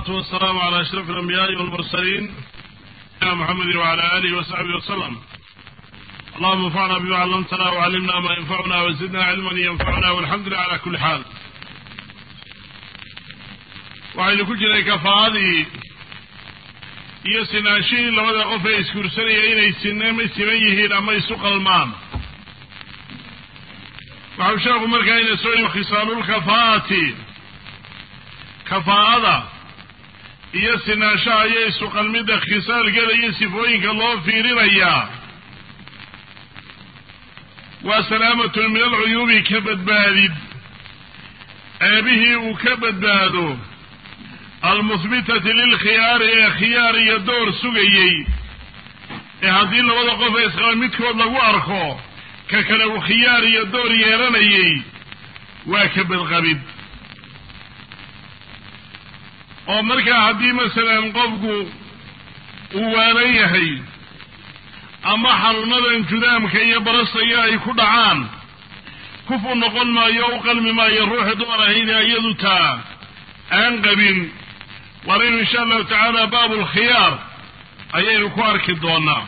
والصلاة والسلام على أشرف الأنبياء والمرسلين محمد وعلى آله وصحبه وسلم اللهم انفعنا بما علمتنا وعلمنا ما ينفعنا وزدنا علما ينفعنا والحمد لله على كل حال waxaynu ku jiray kafaadii iyo sinaanshihii labada qof ee isguursanaya inay sinma siman yihiin ama isu qalmaan waxau sheekhu markaa ina soo yii khisaalulkafaa'ati kafaa'ada iyo sinaanshaha iyo isu qalmidda khisaalkeeda iyo sifooyinka loo fiirinayaa waa salaamatun min alcuyuubi ka badbaadid ceebihii uu ka badbaado almuhbitati lilkhiyaari ee khiyaar iyo door sugayey ee haddii labada qof ee isqaba midkood lagu arko ka kale uu khiyaar iyo door yeelanayey waa ka badqabid oo markaa haddii masalan qofku uu waalan yahay ama xanuunadan judaamka iyo barasaya ay ku dhacaan kuf u noqon maayo o u qalmi maayo ruuxii dumar ahayne iyadu taa aan qabin waraynu insha allahu tacaala baabu lkhiyaar ayaynu ku arki doonaa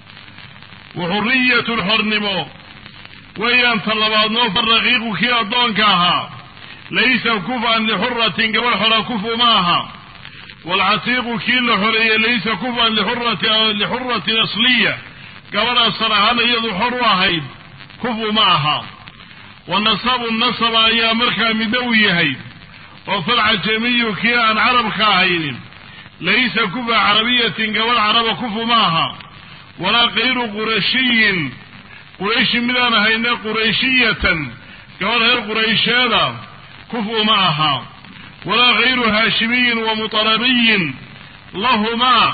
waxuriyatu lxornimo weeyaan ta labaadnoo faraqiiqu kii addoonka ahaa laysa kufan lixuratin gabadh xora kufu ma aha waalcatiiqu kii la xoreeyey laysa kufan lixuratin asliya gabadh asal ahaan iyadu xor u ahayd kufu ma aha wa nasabu nasaba ayaa markaa midna u yahay oo falcajamiyu kii aan carabka ahaynin laysa kufa carabiyatin gabadh caraba kufu ma aha walaa kayru qurashiyin qurayshi midaan ahayne qurayshiyatan gabadh reer quraysheeda kufu ma aha walaa kayru haashimiyin wa mutalabiyin lahumaa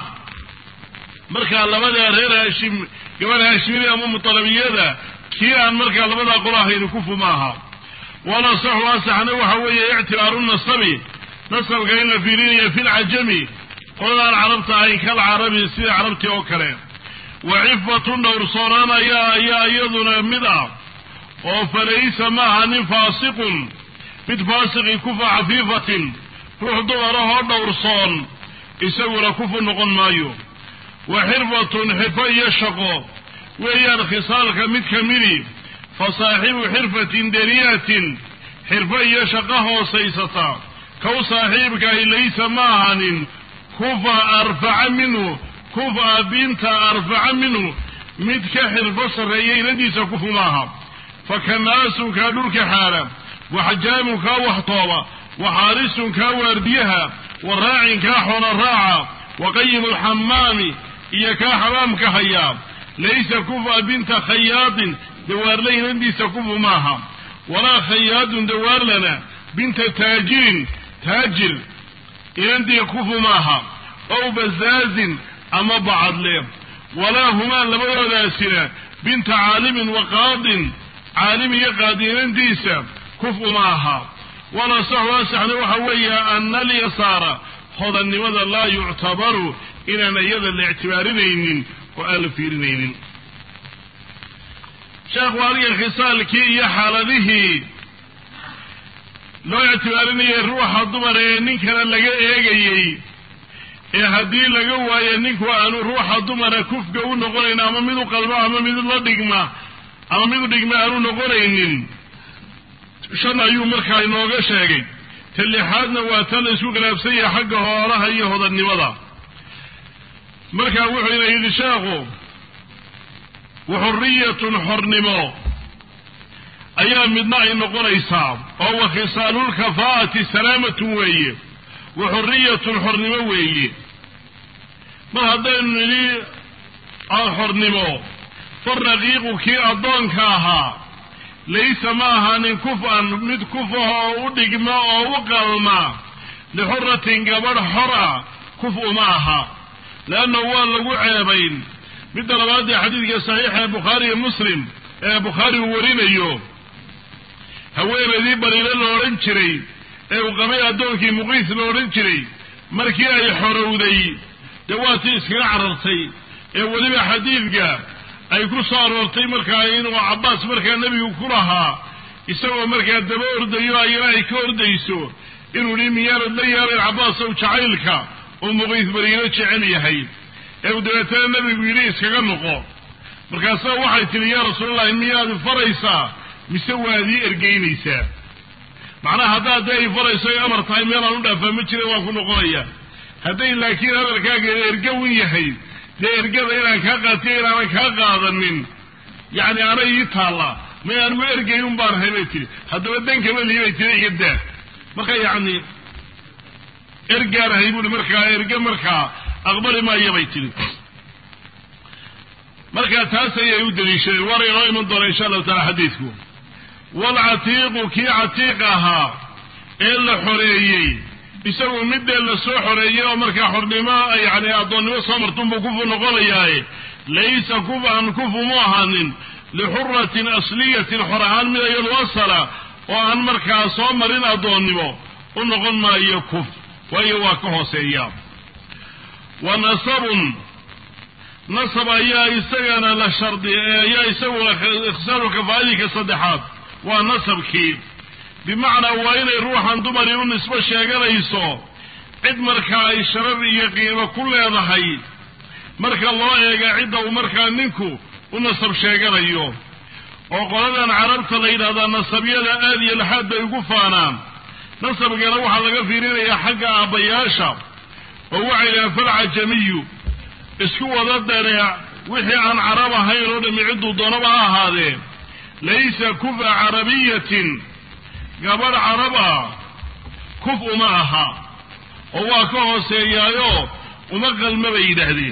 markaa labadaa reer haashim gabadh haashimiya ama mutalabiyada kii aan markaa labadaa qolo ahayni kufu ma aha walasaxu asaxna waxa weeye ictibaaru nasabi nasabka in la fiirinaya fi lcajami qoladaan carabta ahayn kal carabi sida carabtii oo kale wa cifatun dhowrsoonaan ayaa ayaa iyaduna mid ah oo falaysa maaha nin faasiqun mid faasiqi kufa cafiifatin ruux dumarahoo dhowrsoon isaguna kufu noqon maayo wa xirfatun xirfo iyo shaqo weeyaan khisaalka mid ka midi fa saaxibu xirfatin daniyatin xirfo iyo shaqo hoosaysata kow saaxiibkaahi laysa ma ahanin kufa arfaca minhu kufa binta arfaca minhu mid ka xirfo sarreeya inadiisa kufu maaha fa kanaasunkaa dhulka xaala wa xajaamunkaa waxtooba wa xaarisunkaa waardiyaha wa raacinkaa xoola raaca wa qayimu lxamaami iyo kaa xamaamka hayaa laysa kufa binta khayaadin dawaarla inadiisa kufu maaha walaa khayaadun dawaarlana binta taajirin taajir inandii kufu maaha ow bazaazin ama bacadle walaa humaa labadoodaasina binta caalimin wa qaadin caalim iyo qaadi inandiisa kufu ma aha walasaxu asaxna waxa weeye ana alyasaara hodannimada laa yuctabaru inaan iyada la ictibaarinaynin oo aan la fiirinaynin sheekhu adiga khisaalkii iyo xaaladihii loo ictibaarinayay ruuxa dumar ee ninkana laga eegayey ee haddii laga waayo ninku aanu ruuxa dumara kufga u noqonayn ama mid u qalmo ama mid la dhigma ama mid u dhigma aanu noqonaynin shan ayuu markaa inooga sheegay ta lixaadna waa tan la isku khilaafsan yahay xagga hoolaha iyo hodannimada markaa wuxuu ina yidhi sheekhu waxuriyatun xornimo ayaa midna ay noqonaysaa oo wa khisaalulkafaa'ati salaamatun weeye wa xuriyatun xornimo weeye mar haddaynu nidhi xornimo faraqiiqu kii addoonka ahaa laysa ma ahaanin kuf-an mid kufaha oo u dhigma oo u qalma lixuratin gabadh xor ah kuf uma aha leanna waa lagu ceebayn midda labaad ee xadiidka saxiixa ee bukhaari iyo muslim ee bukhaari uu warinayo haweenaydii bariile la odhan jiray ee uu qabay addoonkii muqiis la odhan jiray markii ay xorowday dee waa tii iskaga carartay ee weliba xadiidka ay ku soo aroortay markaa inuu cabbaas markaa nebigu ku lahaa isagoo markaa daba ordayo ayana ay ka ordayso inuu yihi miyaanad la yeelayn cabaasow jacaylka uu muqiis bariino jecel yahay ee uu dabeetana nebigu yidhi iskaga noqo markaasa waxay tidhi yaa rasuulallahi miyaad faraysaa mise waad ii ergeynaysaa macnaha haddaad dee ay farayso ay amar tahay meelaan u dhaafaa ma jira waan ku noqonaya hadday laakiin hadalkaaga ergawin yahay dee ergada inaan kaa qaatiyo inaanan kaa qaadanin yacni anay ii taallaa may aan ma ergayn un baan ahay bay tihi haddaba dankama lii bay tiri iga daa marka yacni ergaan ahay buuhi markaa erge markaa aqbali maaya bay tihi marka taas ayay u daliishadeen waana inoo iman doona insha allahu taala xadiidku waalcatiiqu kii catiiq ahaa ee la xoreeyey isagu midee la soo xoreeyey oo markaa xornimo yani addoonnimo soo martunbuu kufu noqonayaaye laysa kufan kufu mu ahaanin lixuratin asliyatin xor ahaan mid iyadu asala oo aan markaa soo marin addoonnimo u noqon maayo kuf waayo waa ka hooseeya wa nasabun nasab ayaa isagana la shardi ayaa isaguna ikhsaaru kafaa'idinka saddexaad waa nasabkii bimacnaa waa inay ruuxan dumari u nisbo sheeganayso cid markaa ay sharaf iyo qiimo ku leedahay marka loo eega cidda uu markaa ninku u nasab sheeganayo oo qoladan carabta la yidhahdaa nasabyada aad iyo laxaad bay ugu faanaan nasabkana waxaa laga fiirinayaa xagga aabbayaasha oo waxay dhahaan falcajamiyu isku wada daneec wixii aan carab ahayn oo dhami cidduu doonaba ha ahaadee laysa kufa carabiyatin gabadh carab ah kuf uma aha oo waa ka hooseeyaayo uma qalma bay yidhaahdeen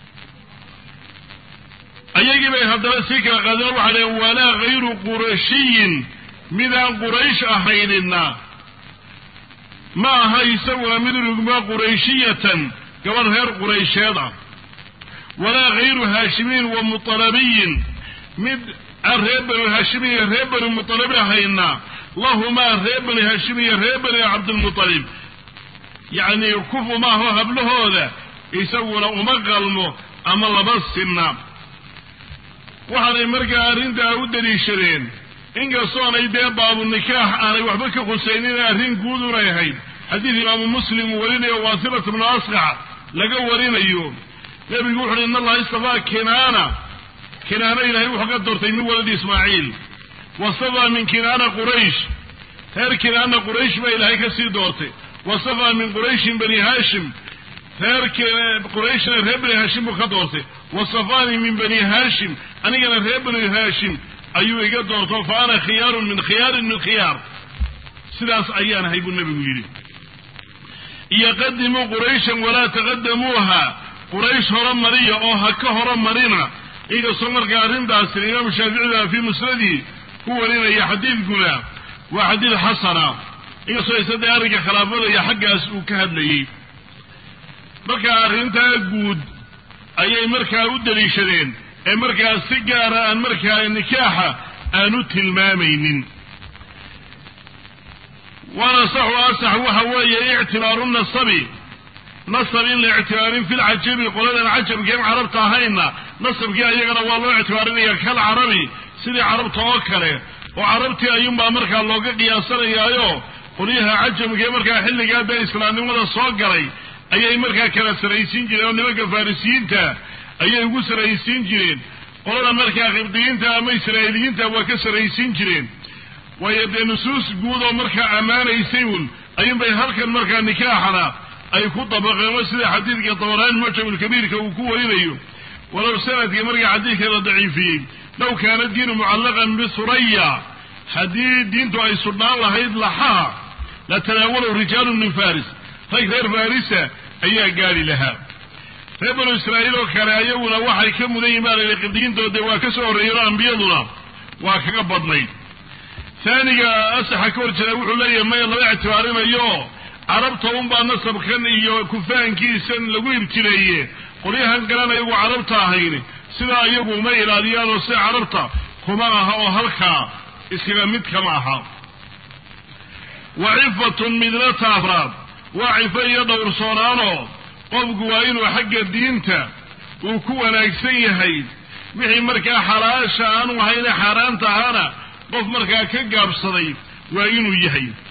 ayagii bay haddana sii kala qaadeen waxay dhaheen walaa hayru qurashiyin midaan quraysh ahaynina ma aha isaguna mid rugma qurayshiyatan gabadh reer quraysheed ah walaa hayru haashimiin wa mutalabiyin mid aan reer bani haashim iyo reer bani mutalib ahayna lahumaa reer bani haashim iyo reer bani cabdilmutalib yacni kufu maaho hablahooda isaguna uma qalmo ama laba sinna waxaanay markaa arrintaa u daliishadeen inkastoonay dee baabu nikaax aanay waxba ka khusaynin arrin guud unay ahayd xadiid imaamu muslim uu warinayo waasilat bnu asqac laga warinayo nebigu wuxu uhi in allaha istafaa kinaana kinaana ilaahay wuxuu ka doortay min waladi ismaaciil wasafaa min kinaana quraysh reer kinaana quraysh baa ilaahay ka sii doortay wasafaa min qurayshin bani haashim reer qurayshna reer bani haashim buu ka doortay wasafaanii min bani haashim anigana reer bani haashim ayuu iga doorto fa ana khiyaarun min khiyaarin min khiyaar sidaas ayaan ahay buu nebigu yidhi iyo qadimuu qurayshan walaa taqadamuuha quraysh hore mariya oo ha ka hore marina inkastoo markaa arrintaasi imaamu shaaficida fii musnadii ku warinaya xadiidkuna waa xadiid xasana inkastoo isade arrinka khilaafadaya xaggaas uu ka hadlayey marka arrintaa guud ayay markaa u daliishadeen ee markaa si gaara aan markaa nikaaxa aan u tilmaamaynin waana saxu asax waxa weeye ictibaaru nasabi nasab in la ictibaarin fi lcajabi qoladan cajabkeen carabta ahayna nasabkii ayagana waa loo ictibaarinaya kal carabi sidii carabta oo kale oo carabtii ayuunbaa markaa looga qiyaasanayaayo qolyaha cajamkee markaa xilligaa dee islaamnimada soo galay ayay markaa kala saraysiin jireen oo nimanka farisiyiinta ayay ugu saraysiin jireen qolada markaa qibdiyiinta ama israa'iiliyiinta waa ka saraysiin jireen waayo dee nusuus guud oo markaa ammaanaysay un ayuunbay halkan markaa nikaaxana ay ku dabaqeen oo sida xadiidka dabaraan mucjamulkabiirka uu ku warinayo walow sanadkii markaa xadiidka la daciifiyey low kaana diinu mucallaqan bisuraya haddii diintu ay sudhnaan lahayd laxaha la tanaawalow rijaalun min faris rag reer farisa ayaa gaari lahaa reer banu israa'iil oo kale ayaguna waxay ka mudan yihin baa layidhi qibdiyiintoode waa ka soo horreeyeen oo ambiyaduna waa kaga badnayd taaniga asaxa ka hor jira wuxuu leeyahay maya lama ictibaarinayo carabta unbaa nasabkan iyo kufaankiisan lagu ibtileeye qolyahan galan ayagu carabta ahayn sidaa iyagu uma ilaaliyaan oo sida carabta kuma aha oo halkaa iskaga mid kama aha wa cifatun midnata afraad waa cifo iyo dhowrsoonaanoo qofku waa inuu xagga diinta uu ku wanaagsan yahay wixii markaa xalaasha aanu ahayne xaaraanta ahana qof markaa ka gaabsaday waa inuu yahay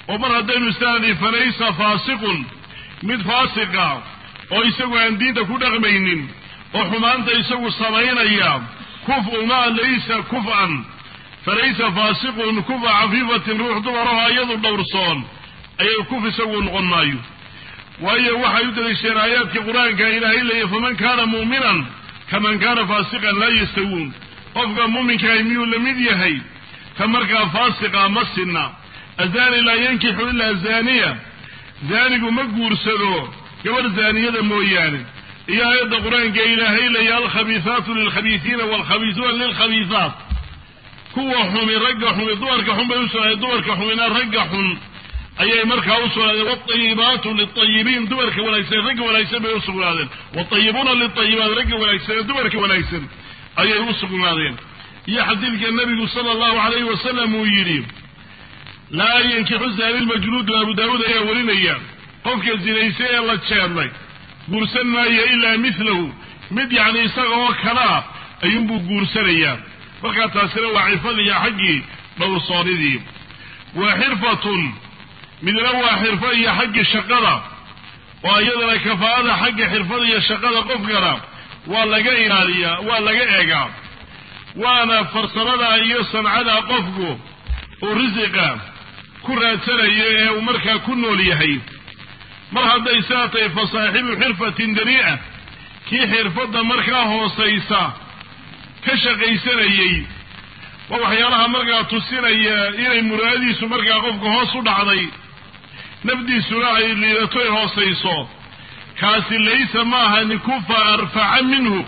oo mar haddaynu istaani falaysa faasiqun mid faasiqa oo isagu aan diinta ku dhaqmaynin oo xumaanta isagu samaynaya kuf ma laysa kuf'an falaysa faasiqun kufa cafiifatin ruux dumaraho iyadu dhowrsoon ayay kuf isagu noqon maayo waayo waxay u daliisheen aayaadkii qur-aanka ilaahay leeya faman kaana muuminan kaman kaana faasiqan laa yastawuun qofka muuminkaah miyuu la mid yahay ka markaa faasiqa ma sinna azaani laa yankixu ilaa zaaniya zaanigu ma guursado gabadh zaaniyada mooyaane iyo aayadda qur-aanka ilaahay leeya alkhabiisaatu lilkhabiisiina waalkhabiisuuna lilkhabiisaat kuwa xumi ragga xumi dumarka xun bay u sugnaadeen dumarka xumina ragga xun ayay markaa u sugnaadeen waatayibaatu liltayibiin dumarka wanaagsan ragga wanaagsan bay u sugnaadeen waatayibuuna liltayibaat ragga wanaagsan dumarka wanaagsan ayay u sugnaadeen iyo xadiidka nabigu sala allahu alayhi wasalam uu yidhi laa yankixu zaani lmajluudu abu daawuud ayaa warinaya qofka zinaysa ee la jeedlay guursan maayo ilaa milahu mid yacni isaga oo kalaa ayuunbuu guursanayaa markaa taasina waa cifadiiyo xaggii dhowrsoonidii wa xirfatun midna waa xirfo iyo xaggii shaqada oo iyadana kafaa'ada xagga xirfada iyo shaqada qofkana waa laga ilaaliyaa waa laga eegaa waana farsamada iyo sancada qofku uu risiqa ku raadsanayo ee uu markaa ku nool yahay mar hadday saa tahay fa saaxibu xirfatin danii'a kii xirfadda markaa hoosaysa ka shaqaysanayey waa waxyaalaha markaa tusinaya inay muraadiisu markaa qofka hoos u dhacday nafdiisuna ay liidato ay hoosayso kaasi laysa maaha ni kufa arfaca minhu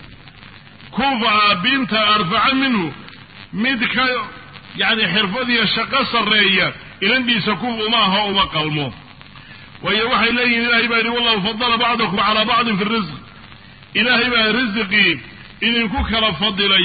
kufa binta arfaca minhu mid ka yacni xirfadiyo shaqo sarreeya ilandiisa kufa uma aha uma qalmo waayo waxay leeyihin ilahay baa yidhi wallahu fadala bacdakum calaa bacdin fi risq ilaahay baa risiqii idinku kala fadilay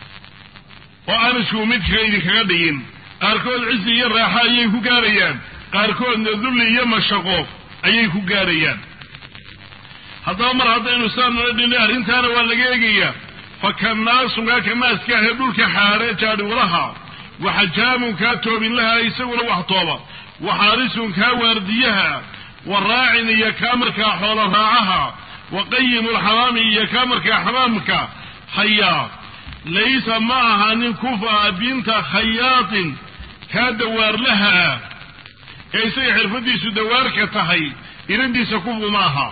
oo aan isku midka idinkaga dhigin qaarkood cisi iyo raaxo ayay ku gaarayaan qaarkoodna dulli iyo mashaqo ayay ku gaarayaan haddaba mar haddaynu saanala dhinay arrintaana waa laga eegayaa fa kanaasunkaa kanaaskaahe dhulka xaare jaadhiwalaha waxajaamunkaa toobinlaha isaguna wax tooba waxaarisunkaa waardiyaha wa raacin iyo kaa markaa xoolo raacaha wa qayimulxamaami iyo kaa markaa xamaamka hayaa laysa ma aha nin kufa binta khayaatin kaa dawaarlaha ah ee isaga xirfadiisu dawaarka tahay ilandiisa kufu ma aha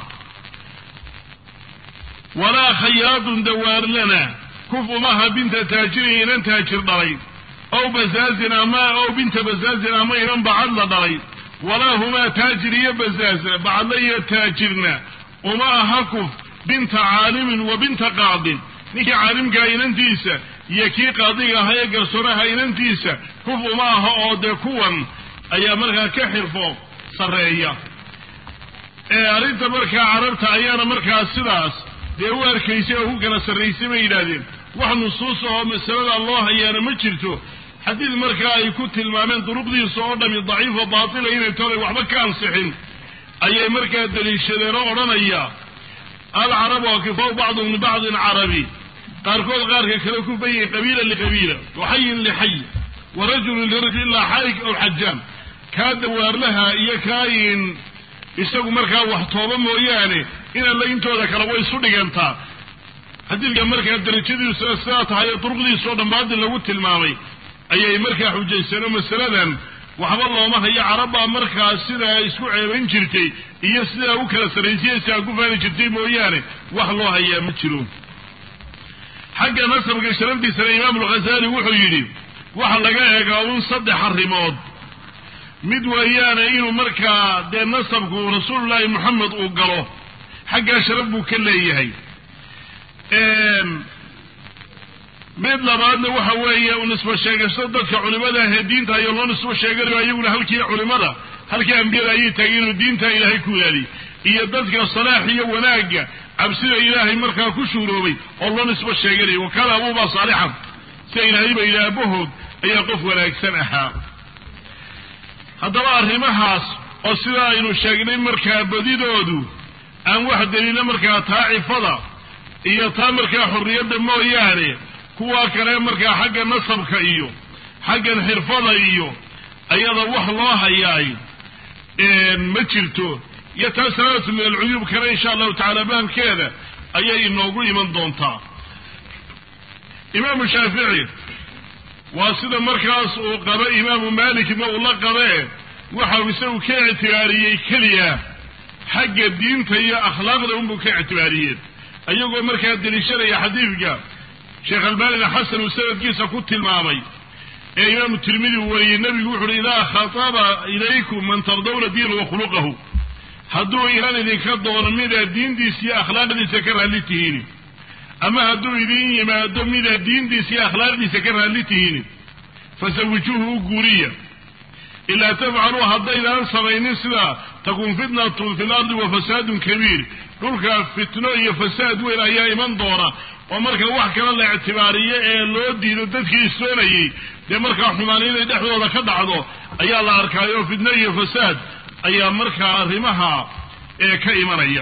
walaa khayaadun dawaarlana kufu maaha binta taajirin inan taajir dhalay ow bazaazin ama ow binta bazaazin ama inan bacad la dhalay walaa humaa taajir iyo bazaaz bacadla iyo taajirna uma aha kuf binta caalimin wa binta qaadin ninkii caalimkaa inantiisa iyo kii qaadiga ahaa ee garsoonaha inantiisa kuf uma aha oo dee kuwan ayaa markaa ka xirfo sarreeya ee arrinta markaa carabta ayaana markaa sidaas dee u arkaysay oo ku kala sarraysay bay yidhaahdeen wax nusuus oo masalada loo hayaana ma jirto xadiid markaa ay ku tilmaameen duruqdiisa oo dhami daciifo baatila inay tolay waxba ka ansixin ayay markaa daliishadeen oo odhanaya alcarabu akifaw bacdum libacdin carabi qaarkood qaarka kale ku bayihin qabiila liqabiila waxayin lixay wa rajulun lirajul ilaa xaarik aw xajaam kaa dawaarlaha iyo kaayin isagu markaa wax tooba mooyaane inalla intooda kale way isu dhigantaa xadiidka markaa darajadiisu sidaa tahay ee duruqdiisao dhan baadil lagu tilmaamay ayay markaa xujaysteen oo masaladan waxba looma hayo carabbaa markaa sidaa isku ceebayn jirtay iyo sidaa u kala sarraysay sidaa ku faani jirtay mooyaane wax loo hayaa ma jiro xagga nasabka sharafdiisana imaam alghazali wuxuu yidhi waxa laga eegaa un saddex arrimood mid weeyaane inuu markaa dee nasabku rasuulullaahi moxamed uu galo xaggaa sharaf buu ka leeyahay mid labaadna waxa weeye u nisbo sheegasho dadka culimada ahee diinta ayo loo nisbo sheeganayo iyaguna halkii culimada halkii ambiyada ayay taageen inuu diinta ilaahay ku ilaaliy iyo dadka salaax iyo wanaagga cabsida ilaahay markaa ku shuuroobay oo loo nisbo sheeganayo wa kaana abuubaa saalixan sida ilaahay ba yidhi aabahood ayaa qof wanaagsan ahaa haddaba arrimahaas oo sidaa aynu sheegnay markaa badidoodu aan wax daliila markaa taa cifada iyo taa markaa xorriyadda mooyaane kuwaa kale markaa xagga nasabka iyo xaggan xirfada iyo ayada wax loo hayaay ma jirto iyo taa salaamatu min alcuyuub kale insha allahu tacaala bahamkeeda ayay inoogu iman doontaa imaamu shaafici waa sida markaas uu qaba imaamu maalikna uu la qabee waxau isagu ka ictibaariyey keliya xagga diinta iyo akhlaaqda unbuu ka ictibaariyeen ayagoo markaa deliishanaya xadiidka sheekh albaanina xasan uu sanadkiisa ku tilmaamay ee imaamu tirmidi uu wariyey nebigu wuxu uhi idaa khataba ilaykum man tardawna diina wa khuluqahu hadduu inan idinka doono midaad diintiisa iyo akhlaaqdiisa ka raalli tihiin ama hadduu idin yimaado midaad diintiisa iyo akhlaaqdiisa ka raalli tihiin fasawijuuhu u guuriya ilaa tafcaluu haddaydaan samaynin sidaa takun fitnatun fi lardi wa fasaadun kabiir dhulka fitno iyo fasaad weyn ayaa iman doona oo marka wax kale la ictibaariyo ee loo diido dadkii isoonayey dee markaa xumaan inay dhexdooda ka dhacdo ayaa la arkaayo fitno iyo fasaad ayaa markaa arrimaha ee ka imanaya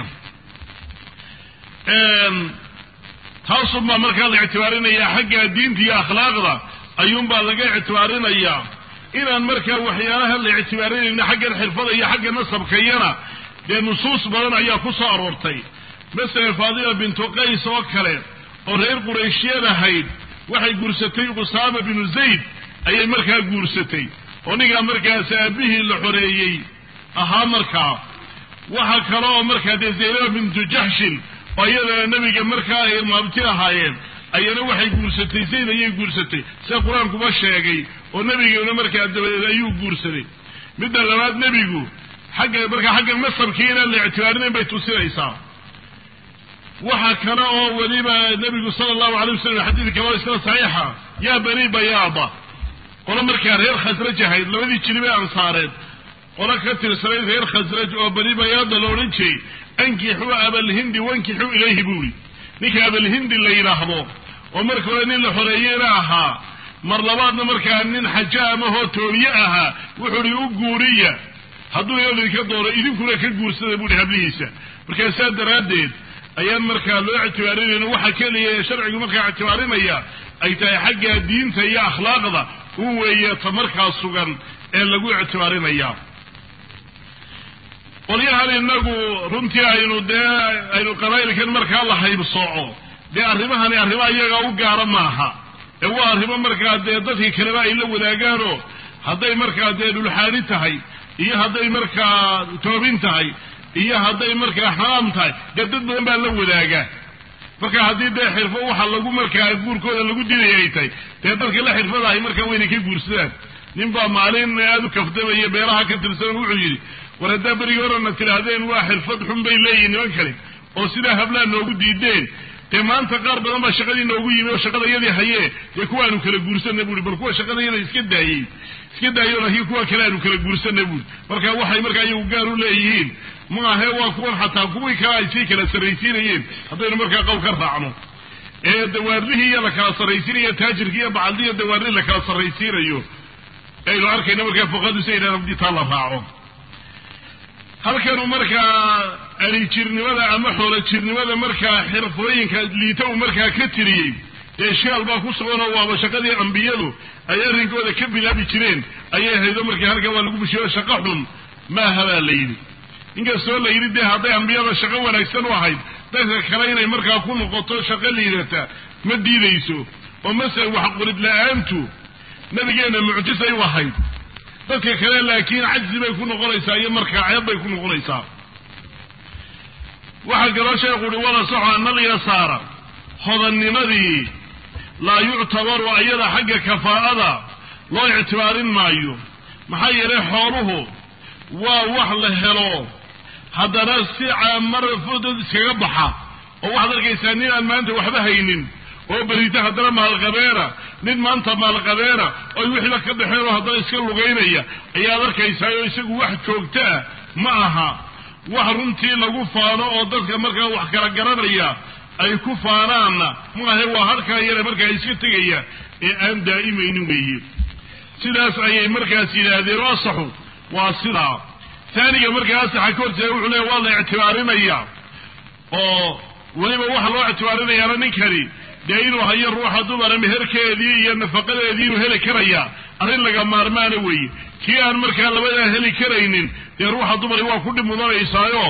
taasunbaa markaa la ictibaarinayaa xagga diinta iyo akhlaaqda ayuunbaa laga ictibaarinayaa inaan markaa waxyaalaha la ictibaarinayna xaggan xirfada iyo xagga nasabkayana dee nusuus badan ayaa ku soo aroortay masele faadima bintu qays oo kale oo reer qurayshyad ahayd waxay guursatay qusaama binu zayd ayay markaa guursatay oo ninkaa markaas aabihii la xoreeyey ahaa markaa waxa kale oo markaa dee zaynaba bintu jaxshin oo iyadana nebiga markaa ay maabti ahaayeen ayana waxay guursatay zayd ayay guursatay sida qur-aankuba sheegay oo nebiguna markaa dabadeed ayuu guursaday midda labaad nebigu xagga markaa xagga nasabkii inaan la ictibaarinayn bay tusinaysaa waxa kale oo weliba nebigu sala allahu alay wasalam xadiid kaloo isna saxiixa yaa bani bayaada qolo markaa reer khasraj ahayd labadii jilib ee ansaareed qolo ka tirsanayd reer khasraj oo bani bayaada la odhan jiray ankixuu abalhindi wankixuu ilayhi buuri ninka abalhindi la yidhaahdo oo marka hore nin la xoreeyeyna ahaa mar labaadna markaa nin xaja amahoo toobiye ahaa wuxuu hi u guuriya hadduu idinka doono idinkuna ka guursada buuhi hablihiisa markaa saa daraaddeed ayaan markaa loo ictibaarinayna waxa keliya ee sharcigu markaa ictibaarinaya ay tahay xagga diinta iyo akhlaaqda u weeye ta markaa sugan ee lagu ictibaarinaya qolyahan inagu runtii aynu dee aynu qabaa'ilkan markaa la haybsooco dee arrimahani arrimo iyaga u gaara maaha ee waa arrimo markaa dee dadkii kaleba ay la wadaagaanoo hadday markaa dee dhulxaani tahay iyo hadday markaa toobin tahay iyo hadday markaa xaraam tahay dee dad badan baa la wadaagaa marka haddii dee xirfo waxa lagu markaa guurkooda lagu dinaya ay tahay dee dadka la xirfadahay markaa waynay ka guursadaan nin baa maalin aada u kafdamaya beeraha ka tirsan wuxuu yidhi war haddaa berigii horena tidhaahdeen waa xirfad xun bay leeyihin niman kale oo sidaa hablaha noogu diideen dee maanta qaar badan baa shaqadii noogu yimi oo shaqada iyadii hayee dee kuwaanu kala guursana buui bal kuwa shaqada iyada iska daayey iska daayo laakiin kuwa kale aanu kala guursana buui marka waxay markaa iyagu gaar u leeyihiin maahe waa kuwan xataa kuwii kale ay sii kala sarraysiinayeen haddaynu markaa qowl ka raacno ee dawaarlihii iyo la kala sarraysiinayo taajirkii iyo bacaldi iyo dawaarlihii la kala sarraysiinayo aynu arkayno markaa fuqadu si aydhaan hadii taa la raaco halkanu markaa alijirnimada ama xoolo jirnimada markaa xirfooyinka liita uu markaa ka tiriyey dee shaal baa ku suganoo waaba shaqadii ambiyadu ay arrinkooda ka bilaabi jireen ayay haydo markii halkan waa lagu bushiyo shaqo xun maaha baa la yidhi inkastoo la yidhi dee hadday ambiyada shaqo wanaagsan u ahayd dadka kale inay markaa ku noqoto shaqo liidata ma diidayso oo masele wax qorid la-aantu nabigeenna mucjisay u ahayd dadka kale laakiin cajzi bay ku noqonaysaa iyo markaa ceeb bay ku noqonaysaa waxaa kaloo sheekhu uhi wala soxo annaqiya saara hodannimadii laa yuctabaru ayada xagga kafaa'ada loo ictibaarin maayo maxaa yeelay xooluhu waa wax la helo haddana si caamar fudud iskaga baxa oo waxaad arkaysaa nin aan maanta waxba haynin oo berita haddana maalqabeena nin maanta maalqabeena oy wixiiba ka baxeen oo haddana iska lugaynaya ayaad arkaysaa oo isagu wax joogtaa ma aha wax runtii lagu faano oo dadka markaa wax kala garanaya ay ku faanaanna maahe waa harkaa yare markaa iska tegaya ee aan daa'imaynin weeye sidaas ayay markaas yidhaahdeen oo asaxu waa sidaa taaniga markaa asaxa ka horteeda wuxuu leeya waa la ictibaarinaya oo weliba waxa loo ictibaarinayaana ninkani dee inuu hayo ruuxa dumara meherkeedii iyo nafaqadeedii inuu heli karaya arrin laga maarmaana weeye kii aan markaa labadaa heli karaynin dee ruuxa dumari waa ku dhib mudanaysaayo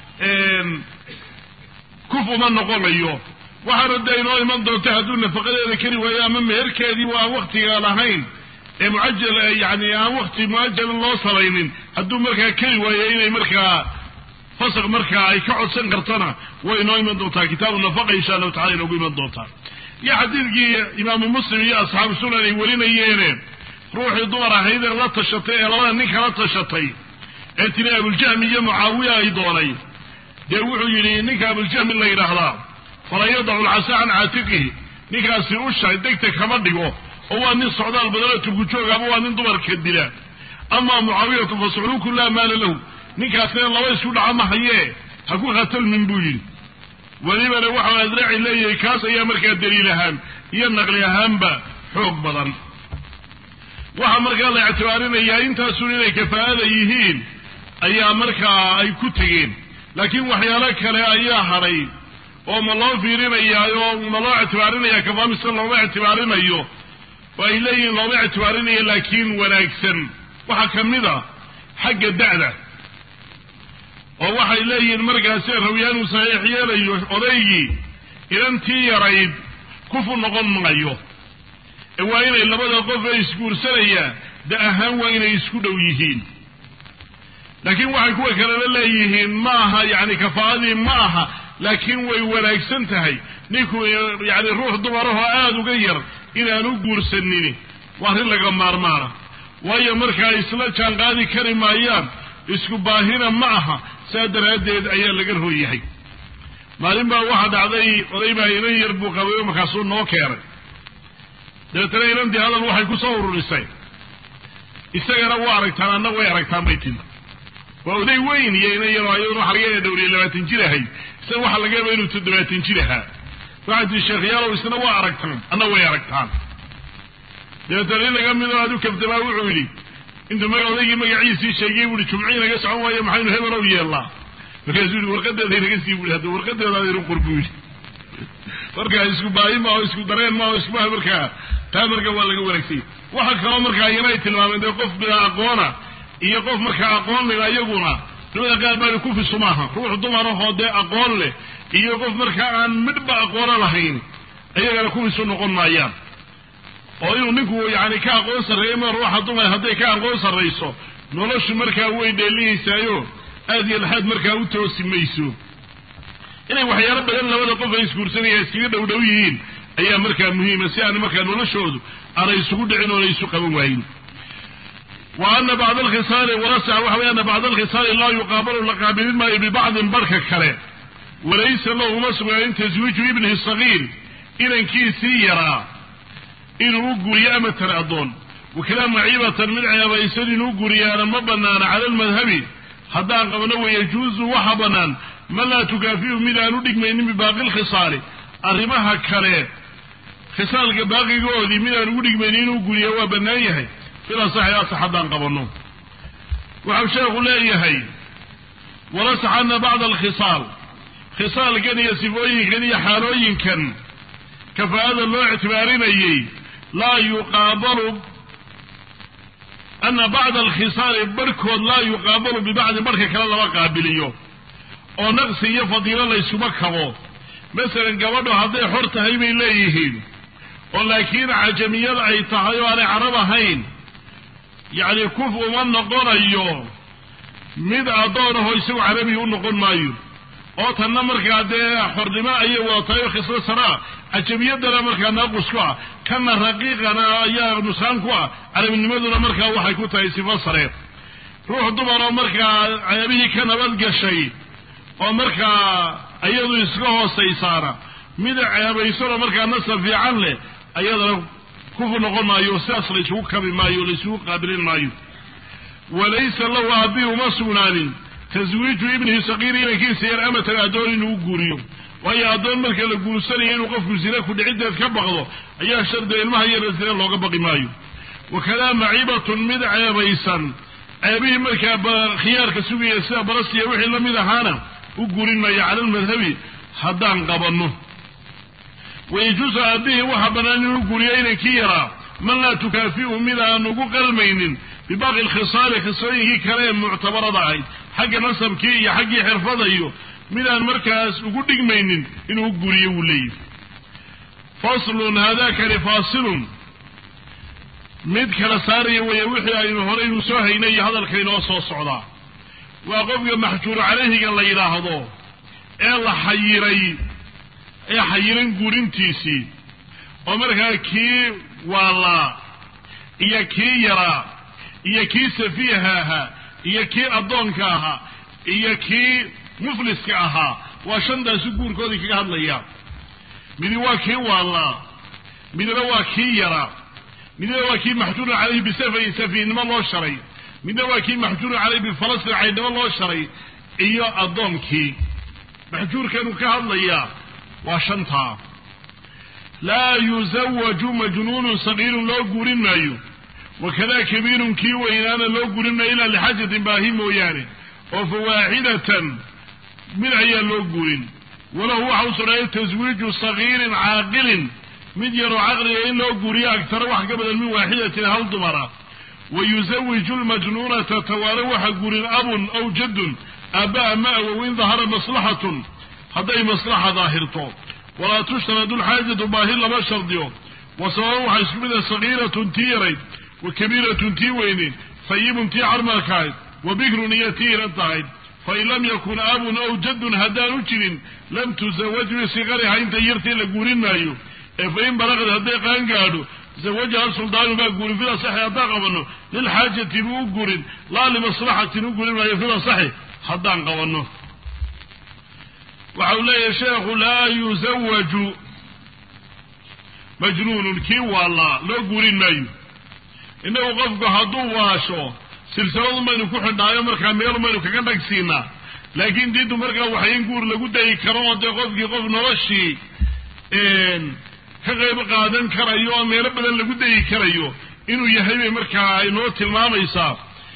kuf uma noqonayo waxaana dee inoo iman doonta hadduu nafaqadeeda kari waayo ama meherkeedii aan waktiga lahayn ee mucajal yani aan wakti muajalan loo samaynin hadduu markaa kari waayo inay markaa fasaq markaa ay ka codsan kartona way inoo iman doontaa kitaabu nafaqa insha allahu tacala inoogu iman doontaa iyo xadiidkii imaamu muslim iyo asxaabu sunan ay welineyeene ruuxii dumar ahaydee la tashatay ee labada nin kala tashatay ee tiri abuljahmi iyo mucaawiya ay doonay dee wuxuu yidhi ninka abuljahmi la yidhaahdaa fala yadacu lcasa can caatiqihi ninkaasi usha degta kama dhigo oo waa nin socdaal badano turkujoog ama waa nin dumarka dila ama mucaawiyatu fa sucluku laa maala lahu ninkaasina laba isku dhaca ma hayee ha ku khatalmin buu yidhi welibana waxau adraaci leeyahay kaas ayaa markaa daliil ahaan iyo naqli ahaanba xoog badan waxaa markaa la ictibaarinayaa intaasun inay kafaa'ada yihiin ayaa markaa ay ku tegeen laakiin waxyaalo kale ayaa hadhay oo ma loo fiirinayaayo ma loo ictibaarinayaa kafaa mise looma ictibaarinayo oo ay leeyihiin looma ictibaarinayo laakiin wanaagsan waxaa ka mid a xagga da'da oo waxay leeyihiin markaasi rawyaanu saxiix yeelayo odaygii inantii yarayd kufu noqon maayo ee waa inay labada qof ee isguursanayaan da ahaan waa inay isku dhow yihiin laakiin waxay kuwa kalena leeyihiin ma aha yani kafaa'adii ma aha laakiin way wanaagsan tahay ninku yani ruux dumarahoo aada uga yar inaanu guursanin waa arrin laga maarmaana waayo markaa isla jaan qaadi kari maayaan isku baahina ma aha saa daraaddeed ayaa laga rooyahay maalin baa waxaa dhacday oday baa inan yar buu qabay oo markaasuu noo keenay dabeetana inantii hadal waxay ku soo ururisay isagana waa aragtaan anna way aragtaan bay timi waa oday weyn iyo inan yar ayaduna waxa laga yaaba dhowriya labaatan jir ahay isaga waxaa laga yaaba inuu toddobaatan jir ahaa waxay tii sheekhyaalow isna waa aragtaan anna way aragtaan dabeetana in laga midoo adu kabdamaa wuxuu yidhi intuu maga odaygii magaciisii sheegay buuhi jumcii naga socon waayo maxaynu hebelow yeellaa markaasuu yihi warqadeeda inaga sii buui hadda warqadeeda adaynu qor buu yidhi markaa isku baahi maaho isku dareen maaho iskubaha markaa taa markaa waa laga wanaagsanya waxa kaloo markaa iyana ay tilmaameen dee qof bilaa aqoona iyo qof markaa aqoon leh ayaguna culimada qaar baa kufisu maaha ruux dumarahoo dee aqoon leh iyo qof markaa aan midhba aqoono lahayn ayagana kufisu noqon maayaan oo inuu ninku yani ka aqoon sarreeyo ma ruuxa dumar hadday ka aqoon sarrayso noloshu markaa way dheelihaysaayo aad iyo laxaad markaa u toosi mayso inay waxyaalo badan labada qof ay isguursanaya iskaga dhow dhow yihiin ayaa markaa muhiima si aan markaa noloshoodu aanay isugu dhicin oona isu qaban waayin wa ana bacda alkhisaali warasaca waxa wey ana bacda alkhisaali laa yuqaabalu la qaabilin maayo bibacdin barhka kale walaysa lahu uma sugnaanin taswiiju ibnihi sagiir inankiisii yaraa inuu u guriyo amatan addoon wakala maciibatan mid ceebaysan inuu guriyaana ma banaana cala almadhabi haddaan qabno wayajuuzu waxa bannaan man laa tukaafiyu mid aan u dhigmaynin bibaaqi lkhisaali arrimaha kale khisaalka baaqigoodii mid aan ugu dhigmaynin inuu guriya waa bannaan yahay filasaxi asax haddaan qabanno waxau sheekhu leeyahay walasax ana bacda alkhisaal khisaalkan iyo sifooyinkan iyo xaalooyinkan kafaa'ada loo ictibaarinayey laa yuqaabalu ana bacda alkhisaali barhkood laa yuqaabalu bibacdi barhka kale lama qaabiliyo oo naqsi iyo fadiilo layskuma kabo masalan gabadho hadday xor tahay bay leeyihiin oo laakiin cajamiyad ay tahay oo aanay carab ahayn yacni kuf uma noqonayo mid addoon ahoo isagu carabiga u noqon maayo oo tanna markaa dee xornimo ayay wadatahay oo khislo saraa cajamiyadana markaa naaqus ku ah kana raqiiqana ayaa nusaan ku ah carabinimaduna markaa waxay ku tahay sifo sare ruux dumaroo markaa ceebihii ka nabad gashay oo markaa iyadu iska hoosaysaana mid ceebaysanoo markaa nasab fiican leh ayadana kufu noqon maayo sidaas la isugu kabi maayo o la isugu qaabilin maayo walaysa lahu aabbihi uma sugnaanin taswiiju ibnihi saqiiri inankiisa yar amatan addoon inuu u guuriyo waayo addoon marka la guursanayo inuu qofku zina ku dhiciddeed ka baqdo ayaa shardiga ilmaha yarna zina looga baqi maayo wakadaa maciibatun mid ceebaysan ceebihii markaa khiyaarka sugaya sida barasiya wixii la mid ahaana u guurin maayo cala almadhabi haddaan qabanno wayajuusu aabihii waxaa bannaan inuu guuriyo inankii yaraa man laa tukaafi'u mid aan ugu qalmaynin bibaaqi lkhisaali khisooyinkii kale ee muctabarada ahayd xagga nasabkii iyo xaggii xirfada iyo midaan markaas ugu dhigmaynin inuu guriyo wuu leeyahy faslun haadakani faasilun mid kala saaraya weeye wixii aynu horeynu soo haynay iyo hadalka inoo soo socdaa waa qofka maxjuuru calayhiga la yidhaahdo ee la xayiray ee xayiran guurintiisii oo markaa kii waalaa iyo kii yaraa iyo kii safiiha ahaa iyo kii addoonka ahaa iyo kii mufliska ahaa waa shantaasu guurkoodii kaga hadlaya midi waa kii waalaa midna waa kii yaraa midna waa kii maxjuurun calayhi bisafayin safiihnimo loo sharay midna waa kii maxjuurun calayhi bifalastin caydnimo loo sharay iyo addoonkii maxjuurkanu ka hadlayaa waa shantaa laa yuzawaju majnuunun sagiirun loo guurin maayo wakada kabiirun kii weynaana loo guurin maayo ilaa lixaajatin baahi mooyaane oo fa waaxidatan mid ayaa loo guurin walahu waxa u sugnaaya taswiiju sagiirin caaqilin mid yaroo caqliga in loo guuriyo agtaro wax ka badan min waaxidatin hal dumara wa yuzawiju lmajnuunata tawaare waxa guurin abun aw jaddun aabba ama awow in dahara maslaxatun hadday maslaxa daahirto walaa tushtaradu lxaajatu baahi lama shardiyo wa sababan waxaa isku mid ah sagiiratun tii yarayd wa kabiiratun tii weyneyd fayibun ii carmalkahayd wa bikrun iyo tii iran tahayd fain lam yakun abun aw jaddun haddaanu jirin lam tusawaj bisigariha inta yartii la guurin maayo ee fain balaqad hadday qaan gaadho zawajaha suldaanu baa guurin fida saxi haddaan qabanno lilxaajati buu u gurin laa limaslaxatin u gurin maayo fida saxi haddaan qabanno waxa uu leeyahay sheekhu laa yuzawaju majnuunun kii waalaa loo guurin maayo innagu qofku hadduu waasho silsiladun baynu ku xidhnaayo markaa meelun baynu kaga dhagsiinaa laakiin diintu markaa waxay in guur lagu dayi karo oo dee qofkii qof noloshii ka qayb qaadan karayo oo meelo badan lagu dayi karayo inuu yahay bay markaa inoo tilmaamaysaa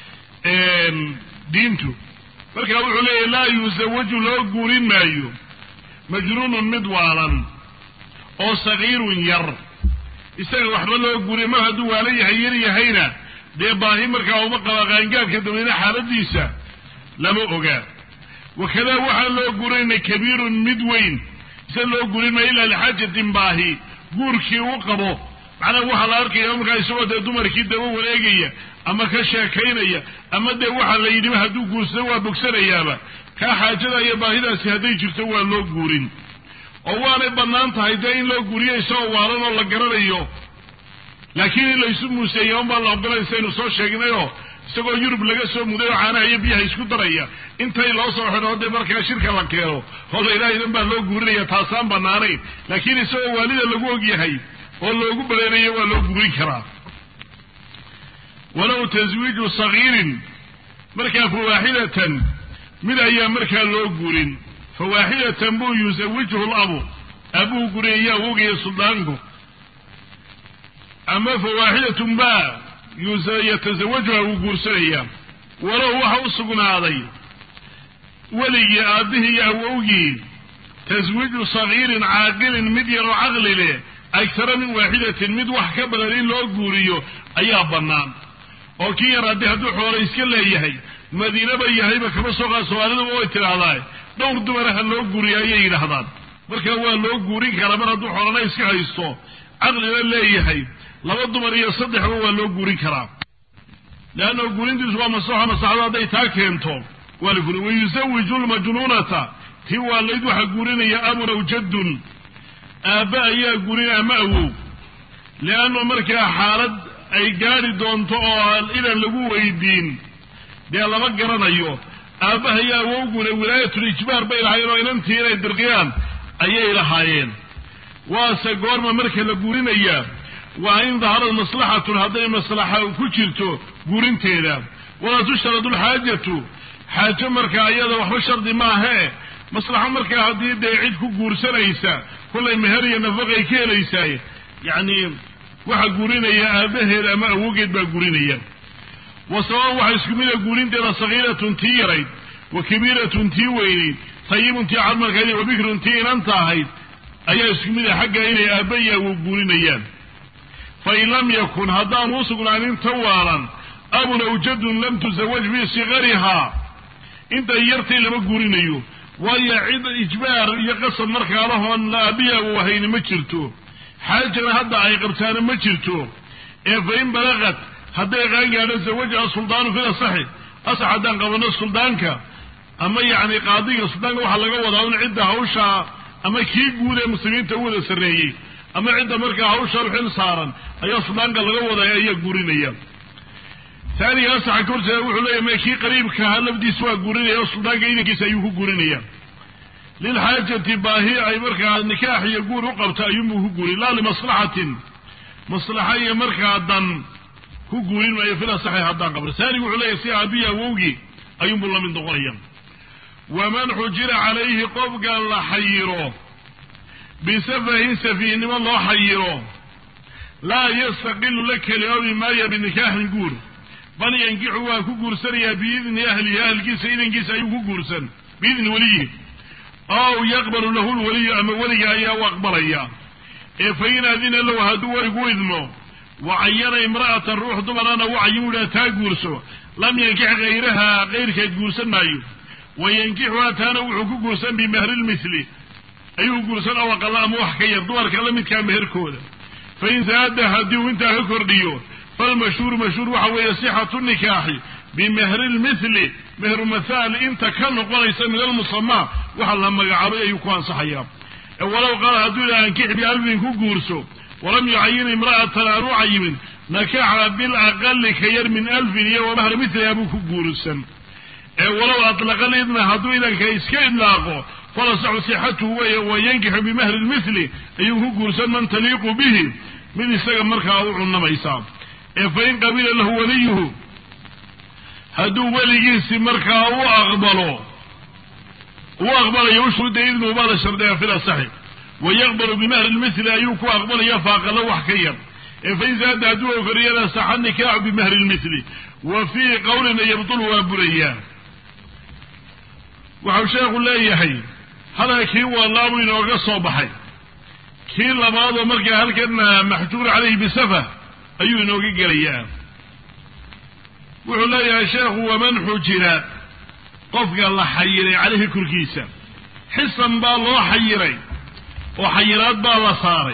diintu markaa wuxuu leeyahy laa yuzawaju loo guurin maayo majnuunun mid waalan oo sagiirun yar isaga waxba loo guuriya mar hadduu waalan yahay yar yahayna dee baahi markaa uma qaba qaangaadka dabayna xaaladiisa lama ogaa wakadaa waxaan loo gurinayna kabiirun mid weyn isa loo gurin maayo ilaa lixaajatin baahi guurkii u qabo macnaha waxaa la arkaya markaa isagoo dee dumarkii daba wareegaya ama ka sheekaynaya ama dee waxaa la yidhiba hadduu guursado waa bogsanayaaba kaa xaajada iyo baahidaasi hadday jirto waa loo guurin oo waanay bannaan tahay dee in loo guuriyo isagoo waalan oo la garanayo laakiin in laysu muuseeya unbaa la ogolay saynu soo sheegnayoo isagoo yurub laga soo muday oo caanaha iyo biyaha isku daraya intay loo soo xidho dee markaa shirka la keeno hola ilaahidan baa loo guurinaya taasaan bannaanayn laakiin isagoo waalida lagu ogyahay oo loogu baleerayo waa loo guurin karaa walow taswiiju sagiirin markaa fawaaxidatan mid ayaa markaa loo guurin fawaaxidatan buu yusawijhu labu abuu guriyaya awogaya suldaanku ama fawaaxidatun baa yatasawajuha wuu guursanayaa walow waxa u sugnaaday weligii aabbihii iyo awowgii taswiiju sagiirin caaqilin mid yaroo caqli leh agtara min waaxidatin mid wax ka badan in loo guuriyo ayaa bannaan oo kii yar haddii hadduu xoolo iska leeyahay madiinaba yahayba kama soo qaad soomaaliduba way tidhaahdaa dhowr dumaraha loo guuriya ayay yidhaahdaan marka waa loo guurin karaa mar hadduu xoolana iska haysto caqlina leeyahay laba dumar iyo saddexba waa loo guurin karaa leanna guurintiisu waa maslaxa maslaxadu hadday taa keento waa la gurin wayusawiju lmajnuunata tii waalayd waxaa guurinaya abun aw jaddun aabba ayaa gurin ama awow leannu markaa xaalad ay gaadhi doonto oo idan lagu weydiin dee lama garanayo aabbaha iyo awowguna wilaayatul ijbaar bay lahaayeen oo inantii inay dirqiyaan ayay lahaayeen waase goorma marka la guurinayaa waa in daharad maslaxatun hadday maslaxa ku jirto guurinteeda walaa tushtaradu lxaajatu xaajo markaa iyada waxba shardi maahee maslaxo markaa haddii dee cid ku guursanaysa kullay meher iyo nafaqay ka helaysaay yacni waxa guurinaya aabaheed ama awogeed baa guurinaya wa sababa waxaa isku mida guurinteeda sagiiratun tii yarayd wa kabiiratun tii weynayd tayibun tii cadmarkayd wa bikrun tii inanta ahayd ayaa isku mid a xagga inay aabba iyo awow guurinayaan fain lam yakun haddaanu u sugnaanin tawaalan abun awjadun lam tusawaj fii sikarihaa intay yartay lama guurinayo waayo cid ijbaar iyo qasab markaa lahoon aabiya uu hayni ma jirto xaajana hadda ay qabtaana ma jirto ee fain balaqat hadday qaangaadho zawajaha suldaanu fil asaxi asax haddaan qabano suldaanka ama yacni qaadiga suldaanka waxaa laga wadaa in cidda hawshaa ama kii guud ee muslimiinta u wada sarreeyey ama cidda markaa hawsha xil saaran ayaa suldaanka laga wadaya ayaa guurinaya taaniga asaxa ka horjeeda wuxuu leeyahy ma kii qariibkaha lafdiisa waa guurinaya oo suldaanka idankiisa ayuu ku guurinaya lilxaajati baahi ay markaa nikaax iyo guur u qabta ayuunbuu ku guurin laa limaslaxatin maslaxa iyo markaa dan ku guurin maayo fil asaxi haddaan qabno taanigu wuxuu leeyahy si aabiyi awowgii ayuunbuu lamid noqonaya waman xujira calayhi qofka la xayiro bisafahin safiihnimo loo xayiro laa yastaqilu la keliyoobi maayo binikaaxin guur bal yankixu waa ku guursanayaa biidni ahlihi ahlkiisa idankiisa ayuu ku guursan biidni weliyi ow yaqbalu lahu lwaliyu ama weliga ayaa u aqbalaya ee fa in adina lahu hadduu weligu idmo wacayana imra'atan ruux dumarana wacayin u taa guurso lam yankix hayraha kayrkeed guursan maayo wa yankixuhaa taana wuxuu ku guursan bimahri lmithli ayuu guursan oo aqala ama wax ka yar dumarka la midkaa meherkooda fain zaada haddii uu intaa ka kordhiyo falmashhuuru mashhuur waxa weeye sixatu nikaaxi bimahri lmithli mehru mathaal inta ka noqonaysa min almusamaa waxa la magacaabay ayuu ku ansaxayaa walow qaala hadduu ila ankix bialfin ku guurso walam yucayin imra'atan aan u cayimin nakaxa bilaqali ka yar min alfin iyo wamahri mithliha buu ku guursan ee walow atlaqa lidna hadduu idanka iska idlaaqo falasaxu sixatuhu weeye wayankixu bimahri lmithli ayuu ku guursan man taliiqu bihi mid isaga markaa u cunamaysaa ee fain qabila lahu waliyuhu hadduu weligiisi markaa u aqbalo u aqbalayo ushuruda idnuhu baa la shardiyaa fil asaxi wayaqbalu bimahri lmithli ayuu ku aqbalaya faaqalo wax ka yar ee fain zaada hadduu okoriyana saxa nikaaxu bimahri lmithli wa fii qowlina yabtulu waa burayaa waxau sheekhu leeyahay hadalkii walaabuu inooga soo baxay kii labaadoo markaa halkana maxjuur calayhi bisafa ayuu inooga gelayaa wuxuu leeyahay sheekhu waman xujira qofka la xayiray calayhi korkiisa xisan baa loo xayiray oo xayiraad baa la saaray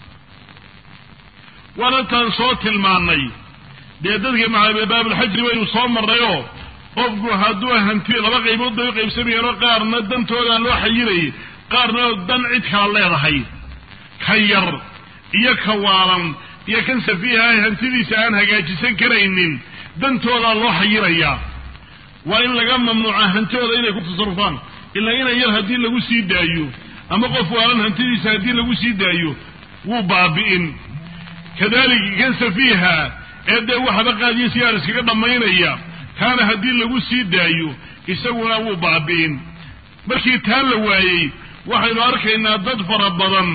waana taan soo tilmaannay dee dadka baabulxajri waynu soo marnayoo qofku hadduu hanti laba qaybood bay u qaybsamayaanoo qaarna dantoodaa loo xayirayay qaarna dan cid kala leedahay ka yar iyo ka waalan iyo kan safiiha ay hantidiisa aan hagaajisan karaynin dantoodaa loo xayirayaa waa in laga mamnuuca hantidooda inay ku tasarufaan ilaa inan yar haddii lagu sii daayo ama qof waalan hantidiisa haddii lagu sii daayo wuu baabi'in kadalika kan safiiha ee dee waxba qaadiyo sigaar iskaga dhammaynaya kaana haddii lagu sii daayo isaguna wuu baabi'in markii taa la waayey waxaynu arkaynaa dad fara badan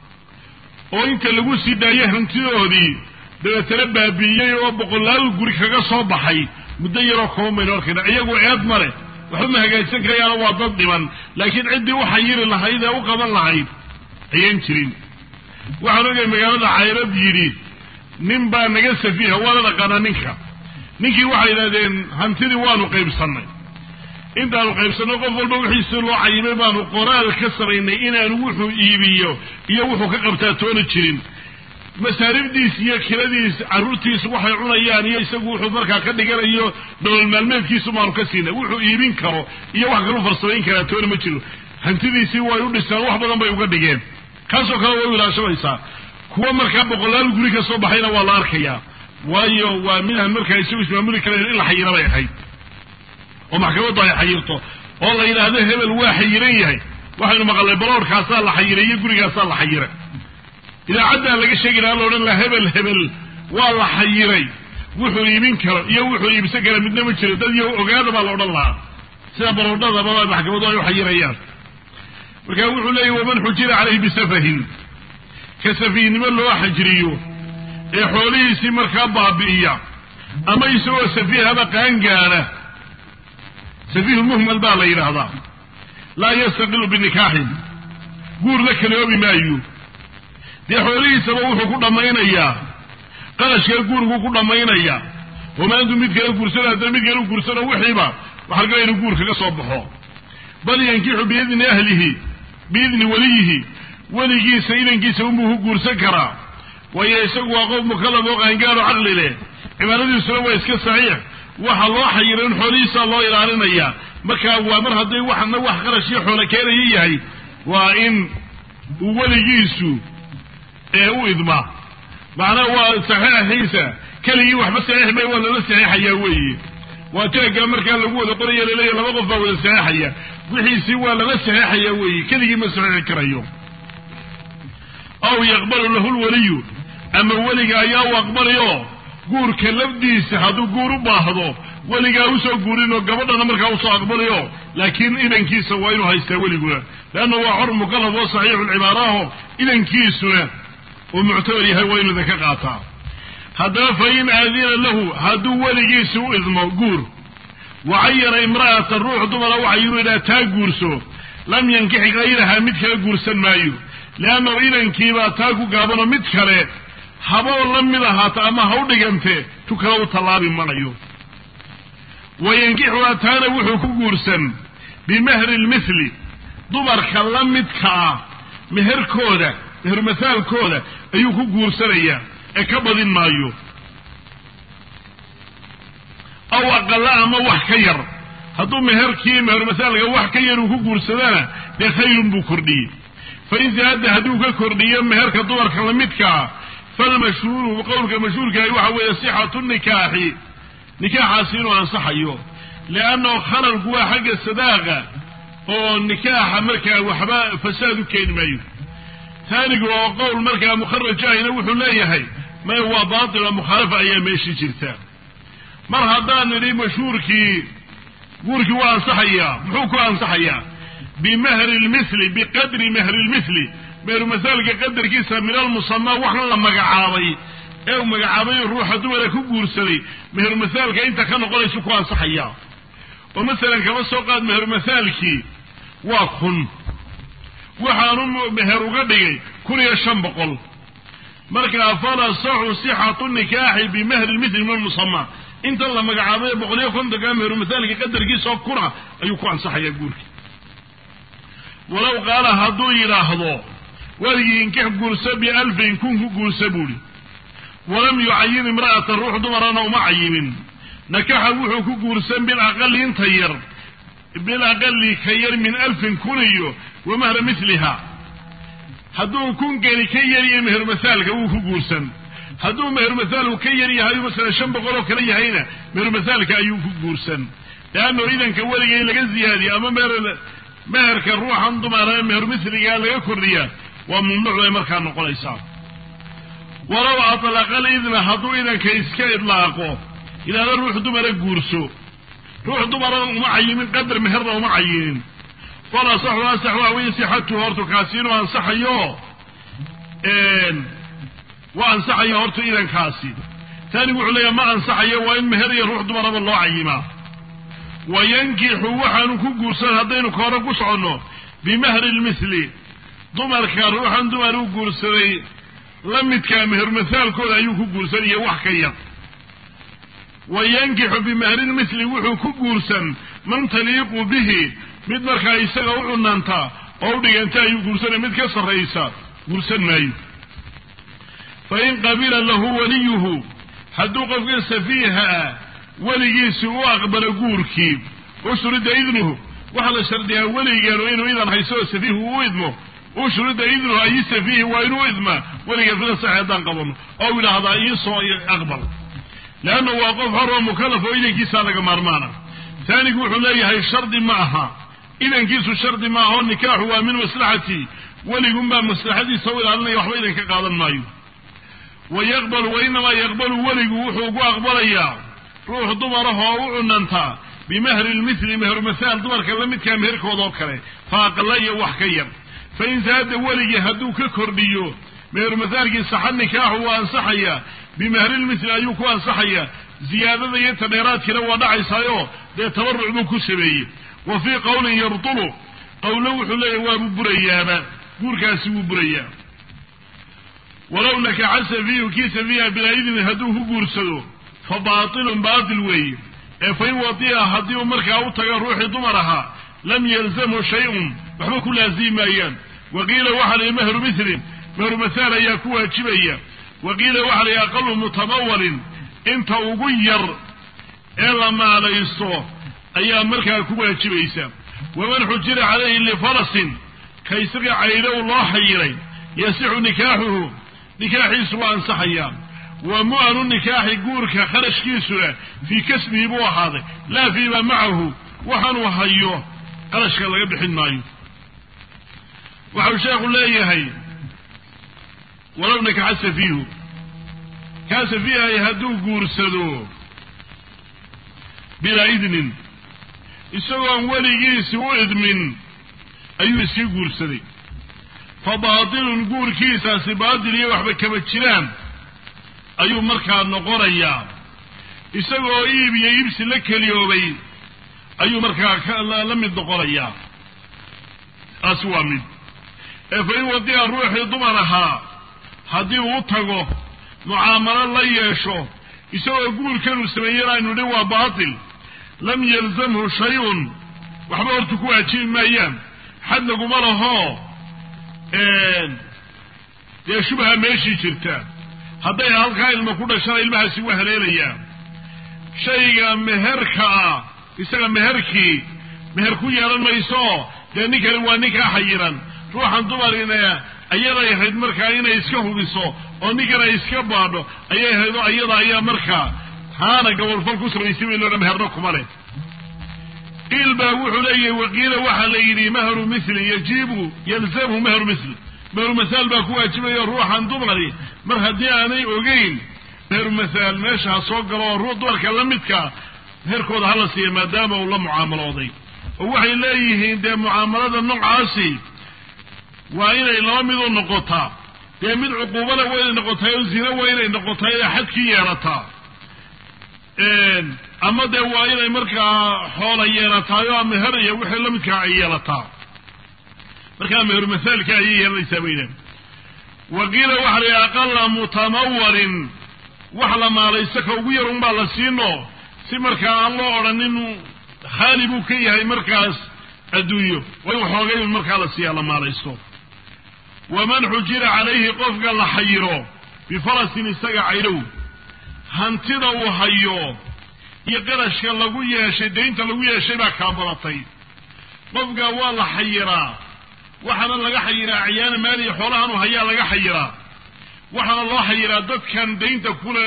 oo inta lagu sii daayo hantidoodii dabeetana baabi'iyey oo boqolaal guri kaga soo baxay muddo yaroo kooban baynu arkaynaa iyagu eed male waxba ma hagaajsan karayaano waa dad dhiman laakiin ciddii u xayiri lahayd ee u qaban lahayd ayaan jirin waxaan ogay magaalada cayrad yidhi nin baa naga safiiha waana dhaqaanaa ninka ninkii waxay yidhahdeen hantidii waanu qaybsannay intaanu qaybsanno qof walba wixiisii loo cayimay baanu qoraal ka samaynay inaanu wuxuu iibiyo iyo wuxuu ka qabtaa toona jirin masaaribdiis iyo kiradiis carruurtiisu waxay cunayaan iyo isagu wuxuu markaa ka dhiganayo nolol maalmeedkiisu baanu ka siinay wuxuu iibin karo iyo wax kalu farsamayn karaa toona ma jiro hantidiisii way u dhisaan wax badan bay uga dhigeen kaasoo kale way u ilaashamaysaa kuwa markaa boqolaal guri ka soo baxayna waa la arkayaa waayo waa midaan markaa isagu ismaamuli karayn in la xayira bay ahayd oo maxkamaddu ay xayirto oo la yidhaahdo hebel waa xayiran yahay waxaynu maqalnay baloorkaasaa la xayiray iyo gurigaasaa la xayiray idaacaddaa laga sheegi lahaa la odhan laha hebel hebel waa la xayiray wuxuu iibin karo iyo wuxuu iibsan kara midna ma jiro dad iyo ogaada baa la odhan lahaa sida baroodhadaba maxkamaddu ay u xayirayaan marka wuxuu leeyahy waman xujira calayhi bisafahin ka safiihnimo loo xajriyo ee xoolihiisii markaa baabi'iya ama isagoo safiihaba qaangaadha safiihu muhmal baa la yidhaahdaa laa yastaqilu binikaaxin guur la kaloobi maayo dee xoolihiisaba wuxuu ku dhammaynayaa qarashkaa guurigu ku dhammaynaya oo maantu mid kale guursano haddana mid kale u guursano wixiiba waxaa laga inu guur kaga soo baxo bal yankixu biidni ahlihi biidni weliyihi weligiisa idankiisa unbuu ku guursan karaa waayo isagu waa qof mukalaf oo qaangaaro caqli leh cibaadadiisuna waa iska saxiix waxa loo xayira in xoolihiisaa loo ilaalinaya markaa waa mar hadday waxana wax qarashii xoolo keenaya yahay waa in uu weligiisu ee u idmaa macnaha waa saxiixiisa keligii waxba saxiix may waa lala saxiixayaa weeye waa jeeggaa markaa lagu wada qoraya laleeya laba qof baa wada saxiixaya wixiisii waa lala saxiixaya weeye keligii ma saxiixi karayo aw yaqbalu lahu lwaliyu ama weliga ayaa u aqbalayo guurka lafdiisa hadduu guur u baahdo weligaa usoo guurinoo gabadhana markaa usoo aqbalayo laakiin idankiisa waa inuu haystaa weliguna leanna waa xor mukalaf oo saxiixu lcibaaraho idankiisuna uu muctabar yahay waa inuu idinka qaataa haddaba fa in aadina lahu hadduu weligiisa u idmo guur wacayana imra'atan ruux dumara waxa yinu idhaha taa guurso lam yankix kayraha mid kale guursan maayo leannahu idankiibaa taa ku gaabanoo mid kale haboo la mid ahaata ama ha u dhigante tu kale u tallaabi manayo wa yankixuha taana wuxuu ku guursan bimahri lmithli dumarka la midka ah meherkooda meher masaalkooda ayuu ku guursanayaa ee ka badin maayo aw aqala ama wax ka yar hadduu meherkii meher masaalka wax ka yar uu ku guursadana dee khayrun buu kordhiyey fain zaada hadduu ka kordhiyo meherka dumarka lamidkaa falmashhuuru qowlka mashhuurkahi waxa weeye sixatu nikaaxi nikaaxaasi inuu ansaxayo liannahu khalalku waa xagga sadaaqa oo nikaaxa markaa waxba fasaad u keeni maayo taanigu oo qowl markaa mukharaj ahina wuxuu leeyahay may waa baatila mukhaalafa ayaa meeshii jirta mar haddaan nidhi mashhuurkii guurkii waa ansaxayaa muxuu ku ansaxayaa bimahri lmithli biqadri mahri lmithli meheru masaalka qadarkiisa min almusamaa waxna la magacaabay ee uu magacaabay ruuxa dumara ku guursaday meheru masaalka inta ka noqonaysu ku ansaxayaa oo masalan kama soo qaad meheru masaalkii waa kun waxaanu meher uga dhigay kun iyo shan boqol markaa falasaxu sixatu nikaaxi bimahri lmithli min almusamaa intan la magacaabay boqol iyo kontonka meheru masaalka qadarkiisa oo kuna ayuu ku ansaxayaa guurka walow qaala hadduu yidhaahdo weligii inkix guursa bialfin kun ku guursa buuhi walam yucayin imra'atan ruux dumarana uma cayimin nakaxa wuxuu ku guursan bilaqali inta yar bilaqali ka yar min alfin kun iyo wa mahra miliha hadduu kun geli ka yaryahay meher masaalka wuu ku guursan hadduu meher masaalku ka yar yahay masalan shan boqol oo kale yahayna meher masaalka ayuu ku guursan leanno idanka weliga in laga ziyaadiyo ama meher meherka ruuxan dumara meher misligaa laga kordhiya waa mamnuuc bay markaa noqonaysaa walow atlaqa lidna hadduu idanka iska idlaaqo ilaada ruux dumara guurso ruux dumarana uma cayimin qadar meherna uma cayinin fal asaxu asax waa wey sixatuhu hortu kaasi inuu ansaxayo waa ansaxayo hortu idankaasi tani wuxuu leeyahay ma ansaxayo waa in meher iyo ruux dumaraba loo cayimaa wa yankixu waxaanu ku guursan haddaynu ka hore ku soconno bimahri lmithli dumarka ruuxan dumar u guursaday la midkaa meher masaalkooda ayuu ku guursanaya wax ka yar wa yankixu bimahri lmithli wuxuu ku guursan man taliiqu bihi mid markaa isaga u cunanta oo u dhiganta ayuu guursanaya mid ka sarraysa guursan maayo fa in qabila lahu waliyuhu hadduu qofka safiiha ah weligiisi u aqbalo guurkii ushrida idnuhu waxaa la shardiyaa weligeenu inuu idan hayso oo safiihu u idmo ushrida idnuhu ayi safiihi waa inuu idmaa weliga fila sax haddaan qabano oo yidhaahdaa iisoo aqbal leanna waa qof xor oo mukalaf oo idankiisaa laga maarmaana taanigu wuxuu leeyahay shardi ma aha idankiisu shardi ma aha oo nikaaxu waa min maslaxati weligunbaa maslaxadiisa u ilaalinaya waxba idan ka qaadan maayo wa yaqbalu wa inamaa yaqbalu weligu wuxuu ugu aqbalayaa ruux dumarahoo u cunantaa bimahri lmithli meher masaal dumarka la midkaa meherkooda oo kale fa aqala iyo wax ka yar fa in saada weligii hadduu ka kordhiyo meher masaalkii saxa nikaaxu waa ansaxayaa bimahrilmithli ayuu ku ansaxayaa ziyaadada iyo tadheeraadkiina waa dhacaysaayo dee tabaruc buu ku sameeyey wa fii qowlin yabtulu qowlo wuxuu leeyahy waabuu burayaaba guurkaasi wuu burayaa walow nakaxa safiihu kii safiiha bilaa idnin hadduu ku guursado fa baatilun baatil weeye ee fain wadi'a haddii uu markaa u tago ruuxii dumar ahaa lam yalzamhu shay-un waxba ku laasimi maayaan waqiila waxa la yidhi mahru mithlin mahru mahaal ayaa ku waajibaya waqiila waxa la yidhi aqalu mutamawalin inta ugu yar ee la maalaysto ayaa markaa ku waajibaysa waman xujira calayhi lifarasin ka isaga caydow loo xayiray yasixu nikaaxuhu nikaaxiisu waa ansaxayaa wa mu'anu nikaaxi guurka qarashkiisuna fii kasbihi buu ahaaday laa fiima macahu waxaanuu hayo qarashka laga bixin maayo waxau sheekhu leeyahay walow nakaxa safiihu kaa safiihay hadduu guursado bilaa idnin isagoon weligiisi u idmin ayuu iska guursaday fa baatilun guurkiisaasi baatil iyo waxba kama jiraan ayuu markaa noqonayaa isagoo iib iyo iibsi la keliyoobay ayuu markaa la mid noqonayaa taasi waa mid ee fa in wadi'a ruuxii dumar ahaa haddii uu tago mucaamalo la yeesho isagoo guurkanuu sameeyana aynu dhin waa baatil lam yalzamhu shay-un waxba horta ku waajibi maayaan xad laguma lahoo dee shubha meeshii jirta hadday halkaa ilma ku dhashana ilmahaasi waa haleelayaa shayga meherka ah isaga meherkii meher ku yeelan mayso dee ninkani waa ninkaa xayiran ruuxan dumarina ayaday ahayd markaa inay iska hubiso oo ninkan ay iska baadho ayay ahayd oo ayada ayaa markaa haana gabolfal ku samaysay bay loodhan meherna kuma leh qiil baa wuxuu leeyahay waqiila waxaa la yidhi mahru mithli yajibu yalzamhu mahru mithli mahru mahaal baa ku waajibayo ruuxan dumari mar haddii aanay ogeyn mahru mahaal meesha ha soo galo oo ruux dumarka la midka meherkooda hala siiya maadaama uu la mucaamalooday oo waxay leeyihiin dee mucaamalada noocaasi waa inay laba mid u noqotaa dee mid cuquubana waa inay noqotaay oo zina waa inay noqotaay ee xadkii yeerataa ama dee waa inay markaa xoola yeelataay oo meher iyo wixii la midkaa ay yeelataa markaa meher masaalka ayay yeelanaysaa baydaan waqiila waxa la yidhi aqala mutamawalin wax la maalaysto ka ugu yar unbaa la siino si markaa aan loo odhanin khaali buu ka yahay markaas adduunyo waa in xoogay un markaa la siiyaa la maalaysto waman xujira calayhi qofka la xayiro bifarasin isaga caydhow hantida uu hayo iyo qarashka lagu yeeshay daynta lagu yeeshay baa kaa badatay qofka waa la xayiraa waxaana laga xayiraa acyaana maaliya xoolahan uu hayaa laga xayiraa waxaana loo xayiraa dadkan daynta kule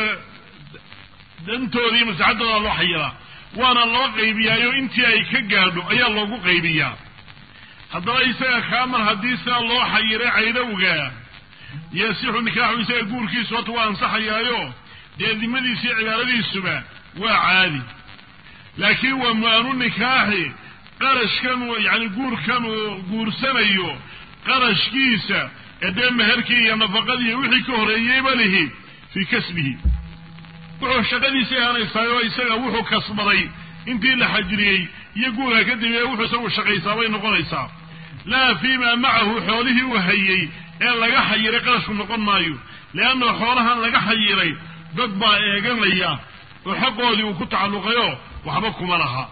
dantooda iyo masaxadooda loo xayiraa waana loo qaybiyaayo intii ay ka gaadho ayaa loogu qaybiyaa haddaba isaga kaa mar haddii sidaa loo xayiray caydhowga yasixu nikaaxu isaga guurkiisu horta waa ansaxayaayo dee dimadiisa iyo cibaaradiisuba waa caadi laakiin waa mu-anu nikaaxi qarashkan yani guurkan uu guursanayo qarashkiisa ee dee meherkii iyo nafaqadii iyo wixii ka horeeyeyba lihi fii kasbihi wuxuu shaqadiisa ahaanaysaay oo isaga wuxuu kasbaday intii la xajiriyey iyo guurka kadib ee wuxuu isagu shaqaysaa bay noqonaysaa laa fiima macahu xoolihii uu hayey ee laga xayiray qarashku noqon maayo leanna xoolahan laga xayiray dad baa eeganaya oo xaqoodii uu ku tacalluqayo waxba kuma laha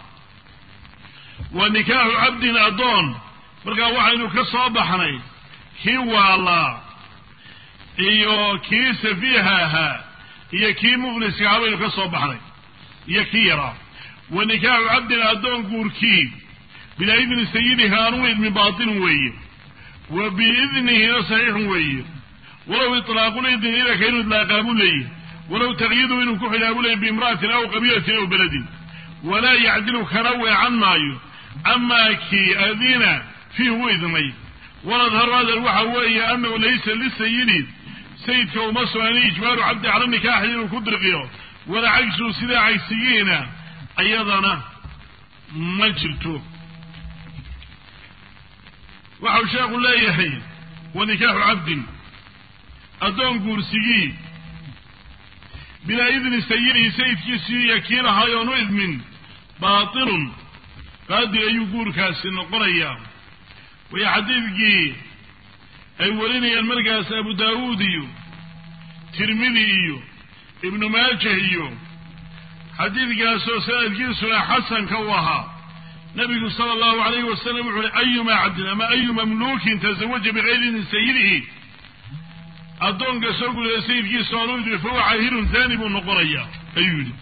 wa nikaaxu cabdin addoon markaa waxaynu ka soo baxnay kii waalaa iyo kii safiiha ahaa iyo kii mufliska ahaa baynu ka soo baxnay iyo kii yaraa wa nikaaxu cabdin addoon guurkii bilaa idni sayidihi aanu idmin baatilun weeye wa biidnihina saxiixun weeye walow itlaaqul idni idanka inuu idlaaqaabu leeyahy walow taqyidu inuu ku xidhaabu leeyay biimra'atin aw qabiilatin aw beledin walaa yacdilu kana weecan maayo amaa kii adina fiih u idnay waladharu hadal waxa weeye anahu laysa lisayidi sayidka uma sugnaani ijbaaru cabdi cala nikaaxi inuu ku dirqiyo walaa cagsu sidaa cagsigiina ayadana ma jirto waxau sheekhu leeyahay wa nikaaxu cabdin addoon guursigii bilaa idni sayidihi sayidkiisii iyo kii lahaayoon u idmin baatilun qaadil ayuu guurkaasi noqonayaa waya xadiidkii ay warinayaan markaas abu daawuud iyo tirmidi iyo ibnu maajah iyo xadiidkaasoo sanadkiisuna xasanka u ahaa nabigu sala allahu alayhi wasalam wuxu uhi ayuma cabdin ama ayu mamluukin tazawaja bikayri idni sayidihi addoonka soo gudaya sayidkiisa oonu idri fahuwa caahirun thani buu noqonayaa ayuu yidhi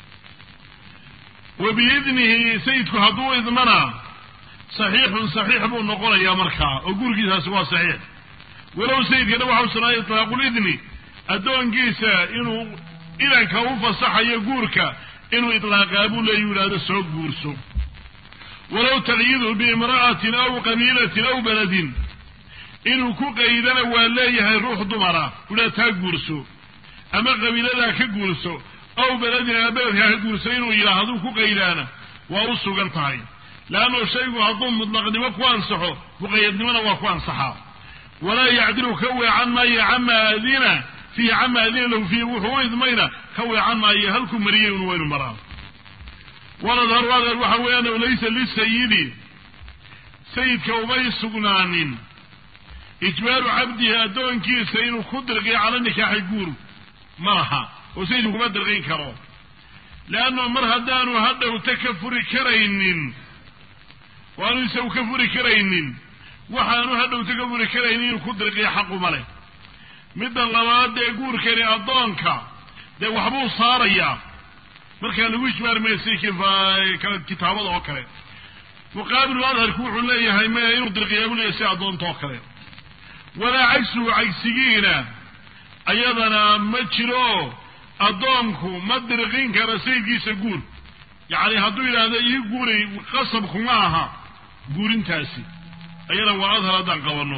wa biidnihi sayidku hadduu idmana saxiixun saxiix buu noqonayaa markaa oo gurigiisaasi waa saxiix walow sayidkana waxa u sugnaaday itlaaqulidni addoonkiisa inuu idanka u fasaxayo guurka inuu itlaaqaa buu leeyu yidhaahdo soo guurso walow taqyidu biimra'atin aw qabiilatin aw beledin inuu ku qaydana waa leeyahay ruux dumara udhaa taa guurso ama qabiiladaa ka guurso aw beledin ama beledkaa ka guurso inuu yidhaah ku qaydaana waa u sugan tahay leannu shaygu hadduu mudlaqnimo ku ansaxo muqayadnimona waa ku ansaxaa walaa yacdilu ka weecan maayo cama adina fiihi cama adina lahu fiihi wuxuu u idmayna ka weecan maayo halkuu mariyey un waynu maraa waladharu adar waxa weeyaan laysa lisayidi sayidka umay sugnaanin ijbaaru cabdihi addoonkiisa inuu ku dirqiyo cala nikaaxi guur ma laha oo sayidku kuma dirqin karo leanno mar haddaanu hadhowta ka furi karaynin oo aanu isagu ka furi karaynin waxaanu hadhowta ka furi karaynin inuu ku dirqiyo xaquma leh midda labaad dee guurkani addoonka dee waxbuu saarayaa markaa lagu ijmaarmaysay kitaabada oo kale muqaabilu adharku wuxuu leeyahay maya inuu dirqiyaa buu leeyahay si addoonta oo kale walaa cagsuhu cagsigiina ayadana ma jiro addoonku ma dirqin karo sayidkiisa guur yacni hadduu yidhaahdo ii guuri qasabkuma aha guurintaasi ayana waa adhar haddaan qabanno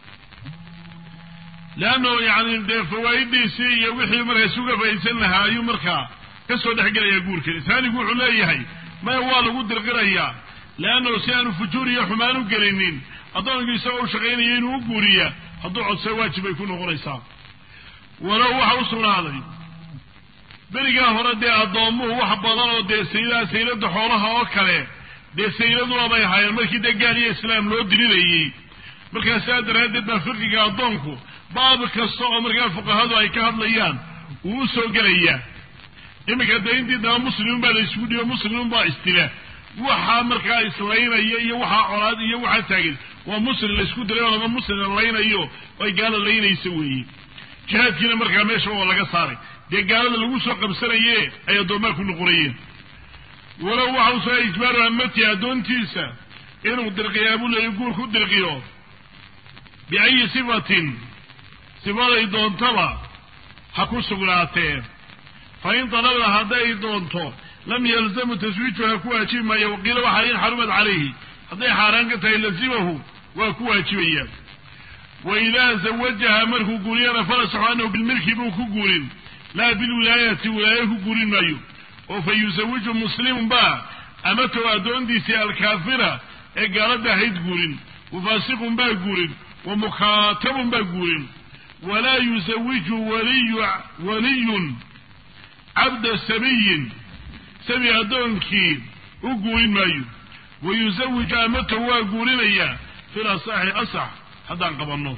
leanno yani dee fawaa'idiisii iyo wixii markaas uga faaidsan lahaa ayuu markaa ka soo dhex gelayaa guurkani taanigu wuxuu leeyahay maya waa lagu dirqirayaa leannahu si aanu fujuur iyo xumaan u gelinin addoonku isagoo u shaqaynaya inuu u guuriya hadduu codsa waajib bay ku noqonaysaa walow waxa u sugnaaday berigaa hore dee addoommuhu wax badan oo dee saylaha saylada xoolaha oo kale dee sayladuna bay ahaayeen markii dee gaal iyo islaam loo dirinayey markaa saa daraaddeed baa fiqiga addoonku baab kasta oo markaa fuqahadu ay ka hadlayaan uu u soo gelayaa iminka dee intii daba muslimun baa la isugu dhibo muslimun baa istila waxaa markaa islaynaya iyo waxaa colaad iyo waxaa taagan waa muslim la isku diray oo laba muslim la laynayo ay gaala laynaysa weeye jihaadkiina markaa meesha waa laga saaray dee gaalada lagu soo qabsanaye ay addoomaa ku noqonayeen walow waxa u soo ijbaaru amati addoontiisa inuu dirqiyaa buu leeya guur ku dirqiyo biayi sifatin sifaday doontaba ha ku sugnaatee fa in dalabda hadday doonto lam yalzamu taswiijuha ku waajibi maayo waqiila waxaa in xarumat calayhi hadday xaaraan ka tahay lazimahu waa ku waajibaya wa idaa zawajaha markuu guuriyana falasaxu anahu bilmilki buu ku guurin laa bilwilaayati wilaayo ku guurin maayo oo fa yusawiju muslimun baa amatow addoontiisii alkaafira ee gaalada ahayd guurin wafaasiqun baa guurin wa mukaatabun baa guurin walaa yusawiju waliyu waliyun cabda sabiyin sabi addoonkii u guurin maayo wa yusawiju amatow waa guurinayaa fil asaxi asax haddaan qabanno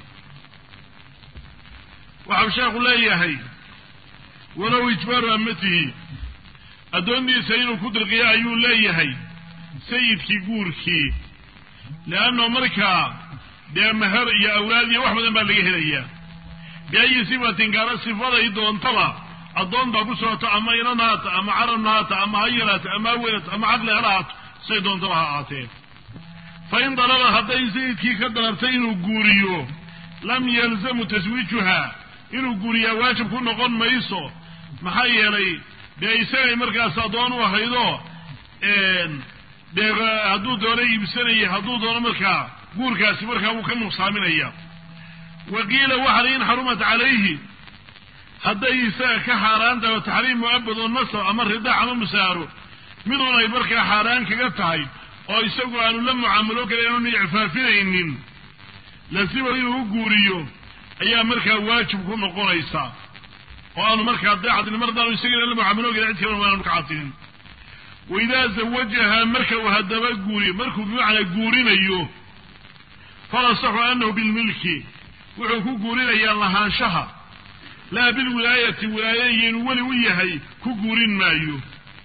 waxau sheekhu leeyahay walow ijbaaru amatihi addoontiisa inuu ku dirqiyo ayuu leeyahay sayidkii guurkii leanno markaa dee meher iyo awlaad iyo wax badan baa laga helayaa biayi sifatin gaara sifaday doontaba addoontaa ku socoto ama inan haata ama carabna haata ama hayaraata ama aweynata ama caqli hala haato say doontaba ha ahaatee fa in dalaba hadday sayidkii ka dalabtay inuu guuriyo lam yalzamu taswiijuha inuu guuriyaa waajib ku noqon mayso maxaa yeelay dee isagay markaas addoon u ahaydo dee hadduu doono iibsanaya hadduu doono markaa guurkaasi markaa wuu ka nuqsaaminaya wa qiila waxala in xarumat calayhi hadday isaga ka xaaraan tahay oo taxriim mu'abad oo nasab ama ridaac ama musaaro midun ay markaa xaaraan kaga tahay oo isagu aanu la mucaamalo kale aanu icfaafinaynin lasiba inuu u guuriyo ayaa markaa waajib ku noqonaysaa oo aanu markaa daacadin mar haddaanu isagana la mucaamalo kale cid kale aanu ka cadinin wa idaa zawajaha marka uu haddaba guuriyo markuu bimacnaa guurinayo falasaxu anahu bilmilki wuxuu ku guurinayaa lahaanshaha laa bilwilaayati wilaaye iyo inuu weli u yahay ku guurin maayo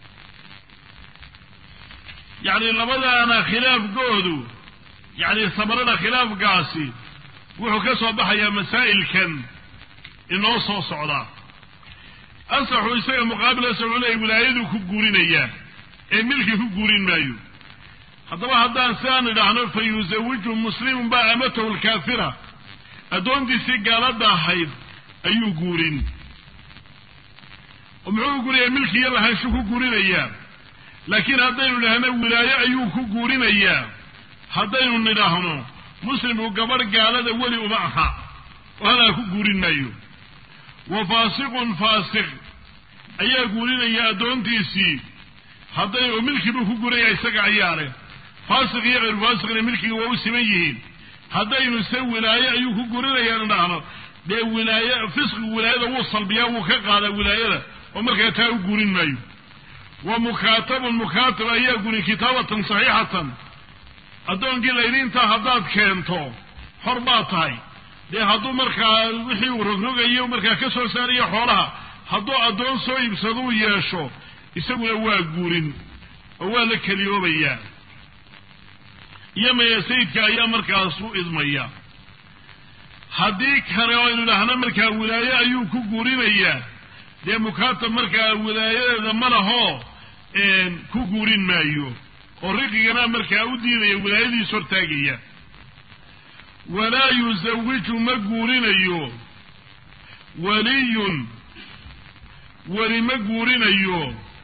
yacni labadaana khilaafkoodu yacni samarada khilaafkaasi wuxuu ka soo baxayaa masaa'ilkan inoo soo socdaa asaxu isaga muqaabil asax wuxuu leeyahy wilaayaduu ku guurinayaa ee milki ku guurin maayo haddaba haddaan sidaan idhaahno fa yusawiju muslimun baa amatahu lkaafira addoontiisii gaalada ahayd ayuu guurin oo muxuu guurinayaa milki iyo lahaanshu ku guurinayaa laakiin haddaynu idhaahno wilaayo ayuu ku guurinayaa haddaynu nidhaahno muslimku gabadh gaalada weli uma aha oo hadaa ku guurin maayo wa faasiqun faasiq ayaa guurinaya addoontiisii hadday oo milkibuu ku guurinaya isaga ayaa leh faasiq iyo hayru faasiqna milkiga waa u siman yihiin haddaynu se wilaaye ayuu ku guurinayaan idhaahno dee wilaaye fisqigu wilaayada wuu salbiyaa wuu ka qaadaa wilaayada oo markaa taa u guurin maayo wa mukaatabun mukaatab ayaa guurin kitaabatan saxiixatan addoonkii laydiintaa haddaad keento xor baad tahay dee hadduu markaa wixii uu rogrogayo markaa ka soo saarayo xoolaha hadduu addoon soo iibsaduu yeesho isaguna waa guurin oo waa la keliyoobayaa iyo maya sayidka ayaa markaas u idmaya haddii kale oo aynu idhaahno markaa wilaaye ayuu ku guurinayaa dee mukaatab markaa wilaayadeeda ma lahoo ku guurin maayo oo riqigana markaa u diidaya wilaayadiis hortaagaya walaa yusawiju ma guurinayo waliyun weli ma guurinayo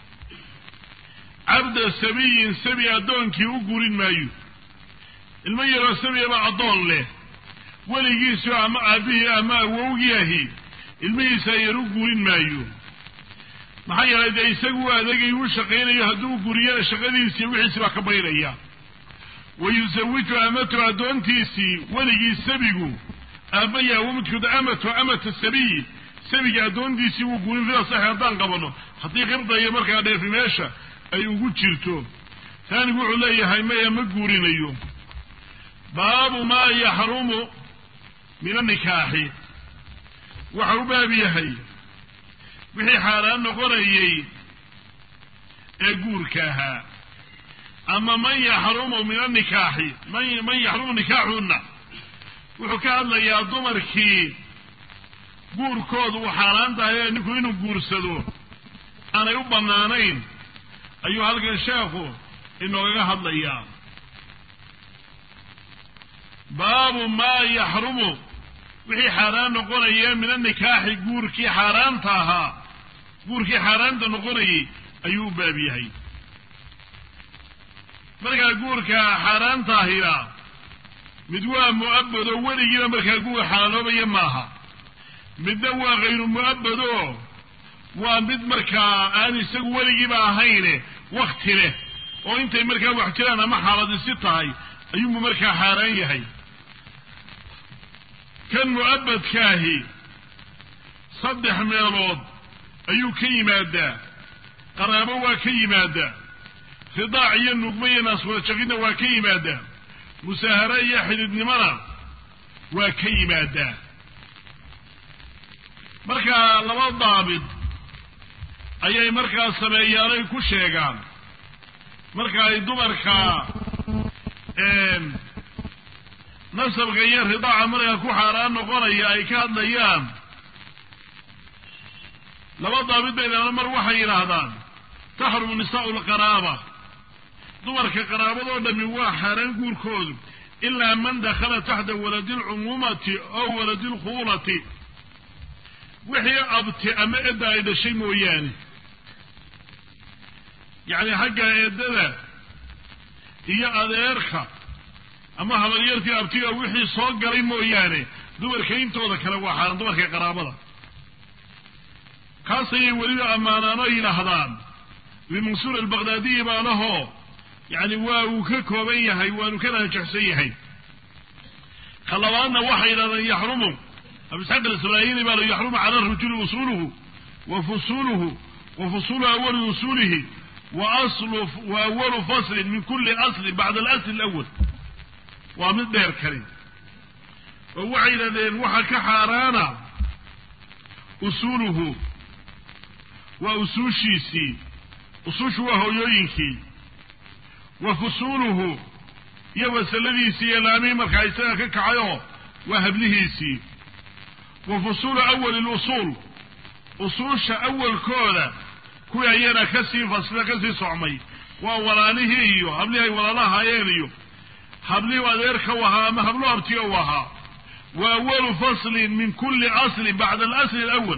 cabda sabiyin sabi addoonkii u guurin maayo ilmo yaroo sabiyaba addoon leh weligiisu ama aabihii ama awowgii ahi ilmihiisa yar u guurin maayo maxaa yeelay dee isagu u adeegay u shaqaynayo hadduu guriyana shaqadiisii wixiisi baa ka baydhaya wa yusawiju amatu addoontiisii weligii sabigu aabaya wamidkood amatu amata sabiyi sabiga addoontiisii wuu guurin fida saxi haddaan qabano haddii qibda iyo markaa dheefi meesha ay ugu jirto taanigu wuxuu leeyahay maya ma guurinayo baabu maa yaxrumu min annikaaxi waxa u baab yahay wixii xaaraan noqonayey ee guurka ahaa ama man yaxrumu min annikaaxi man yaxrumu nikaaxuna wuxuu ka hadlayaa dumarkii guurkoodu uu xaaraan tahay ee ninku inuu guursado aanay u bannaanayn ayuu halkan sheekhu inoogaga hadlayaa baabu maa yaxrumu wixii xaaraan noqonaya min annikaaxi guurkii xaaraanta ahaa guurkii xaaraanta noqonayay ayuu u baab yahay markaa guurka xaaraantaahina mid waa mu'abado weligiiba markaa guur xalaaloobaya maaha midna waa hayru mu'abado waa mid markaa aan isagu weligiiba ahayne wakti leh oo intay markaa wax jiraan ama xaaladisi tahay ayuunbu markaa xaaraan yahay kan mu'abadkaahi saddex meelood ayuu ka yimaadaa qaraabo waa ka yimaadaa ridaac iyo nugmo iyo naaswadajaqidna waa ka yimaadaa musaahare iyo xididnimona waa ka yimaadaa markaa laba daabid ayay markaa sameeyaanay ku sheegaan marka ay dumarka nasabka iyo ridaaca markaa ku xaaraan noqonaya ay ka hadlayaan laba daabid baydana mar waxay yidhaahdaan taxrumu nisaa'u lqaraaba dumarka qaraabadoo dhami waa xaaraan guurkoodu ilaa man dakhala taxta waladi lcumuumati oo waladi lkhuulati wixii abti ama edda ay dhashay mooyaane yacni xagga eedada iyo adeerka ama habaryartii abtiga wixii soo galay mooyaane dumarka intooda kale waa xaaraan dumarka qaraabada kaas ayay weliba ammaanaano yidhaahdaan bimansuur albaqdaadiyi baanahoo yacni waa uu ka kooban yahay waanu ka raajixsan yahay ka labaadna waxay yidhahdaan yaxrumu abisxaq alisraayili baa la yaxrumu cala arajuli usuluhu wa fusuluhu wa fusulu awali usulihi wa aslu wa awalu faslin min kuli aslin bacda alasli alawal waa mid dheer kale oo waxay yidhahdeen waxa ka xaaraana usuuluhu waa usuushiisii usuushu waa hooyooyinkii wa fusuuluhu iyo wasaladiisii iyo laamihii markaa isaga ka kacayoo waa hablihiisii wa fusuulu awali lusuul usuusha awalkooda kuwii ayana kasii fasla kasii socmay waa walaalihii iyo hablihii ay walaalahaayeen iyo hablihii adeerka u ahaa ama hablo abtiga u ahaa wa awalu faslin min kulli aslin bacda alasli alawal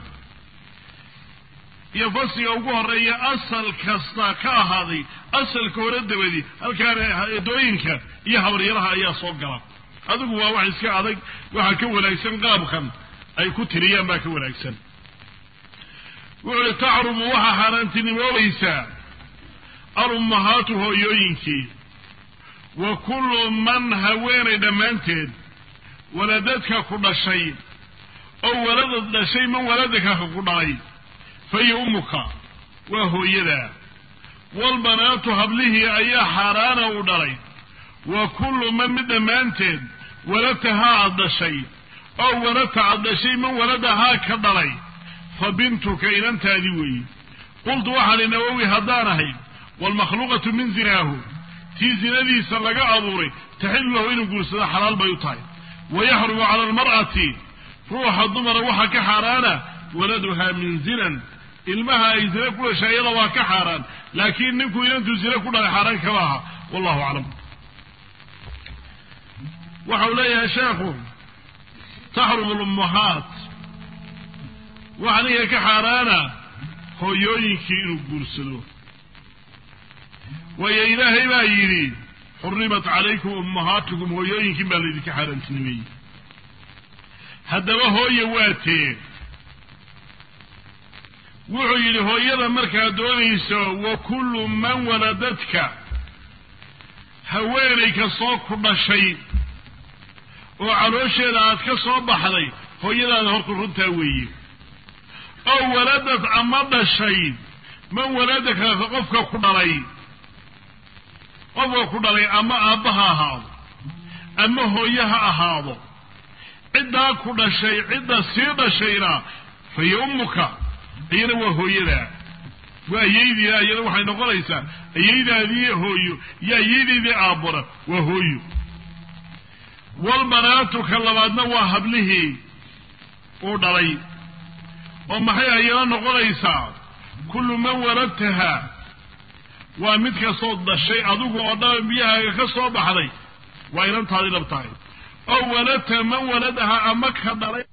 iyo fasliga ugu horeeya asal kasta ka ahaaday asalka hore dabadi halkaana edooyinka iyo habaryaraha ayaa soo gala adigu waa wax iska adag waxaa ka wanaagsan qaabkan ay ku tiriyaan baa ka wanaagsan wuxu uhi tacrumu waxaa xaaraantinimoobaysaa alummahaatu hooyooyinkii wa kullu man haweenay dhammaanteed waladadka ku dhashay oo waladad dhashay man waladaka ku dhalay fahiya ummuka waa hooyadaa walbanaatu hablihii ayaa xaaraana u dhalay wa kullu man mid dhammaanteed walatahaa aad dhashay oo walata aad dhashay man waladahaa ka dhalay fa bintuka inantaadii weeye qultu waxaan i nawowi haddaan ahay waalmakhluuqatu min zinaahu tii zinadiisa laga abuuray taxillu lahu inuu guursado xalaal bay u tahay wa yaxrumu cala almar'ati ruuxa dumara waxaa ka xaaraana waladuhaa min zinan ilmaha ay zine ku dhashay iyada waa ka xaaraan laakiin ninkuu inantuu zine ku dhalay xaaraan kama aha wallahu aclam waxau leeyahay sheekhu taxrumu lummahaat waxa ninka ka xaaraana hooyooyinkii inuu guursado waayo ilaahay baa yidhi xurimat calaykum ummahaatukum hooyooyinkiin baa laydinka xaaraantinimeeyey haddaba hooye waa tee wuxuu yidhi hooyada markaad doonayso wa kullu man waladadka haweenay kastoo ku dhashay oo caloosheeda aad ka soo baxday hooyadaada horta runtaa weeye oo waladad ama dhashay man waladaka qofka ku dhalay qofka ku dhalay ama aabba ha ahaado ama hooye ha ahaado ciddaa ku dhashay cidda sii dhashayna fahiya ummuka iyana waa hooyadaa waa ayaydiina iyana waxay noqonaysaa ayaydaadii hooyo iyo ayaydaydii aabbona waa hooyo walbanaatu ka labaadna waa hablihii uu dhalay oo maxay ayana noqonaysaa kullu man waladtaha waa mid kastoo dhashay adigu oo dhan biyahaaga ka soo baxday waa inantaadii dhab tahay oo waladta man waladaha ama ka dhalay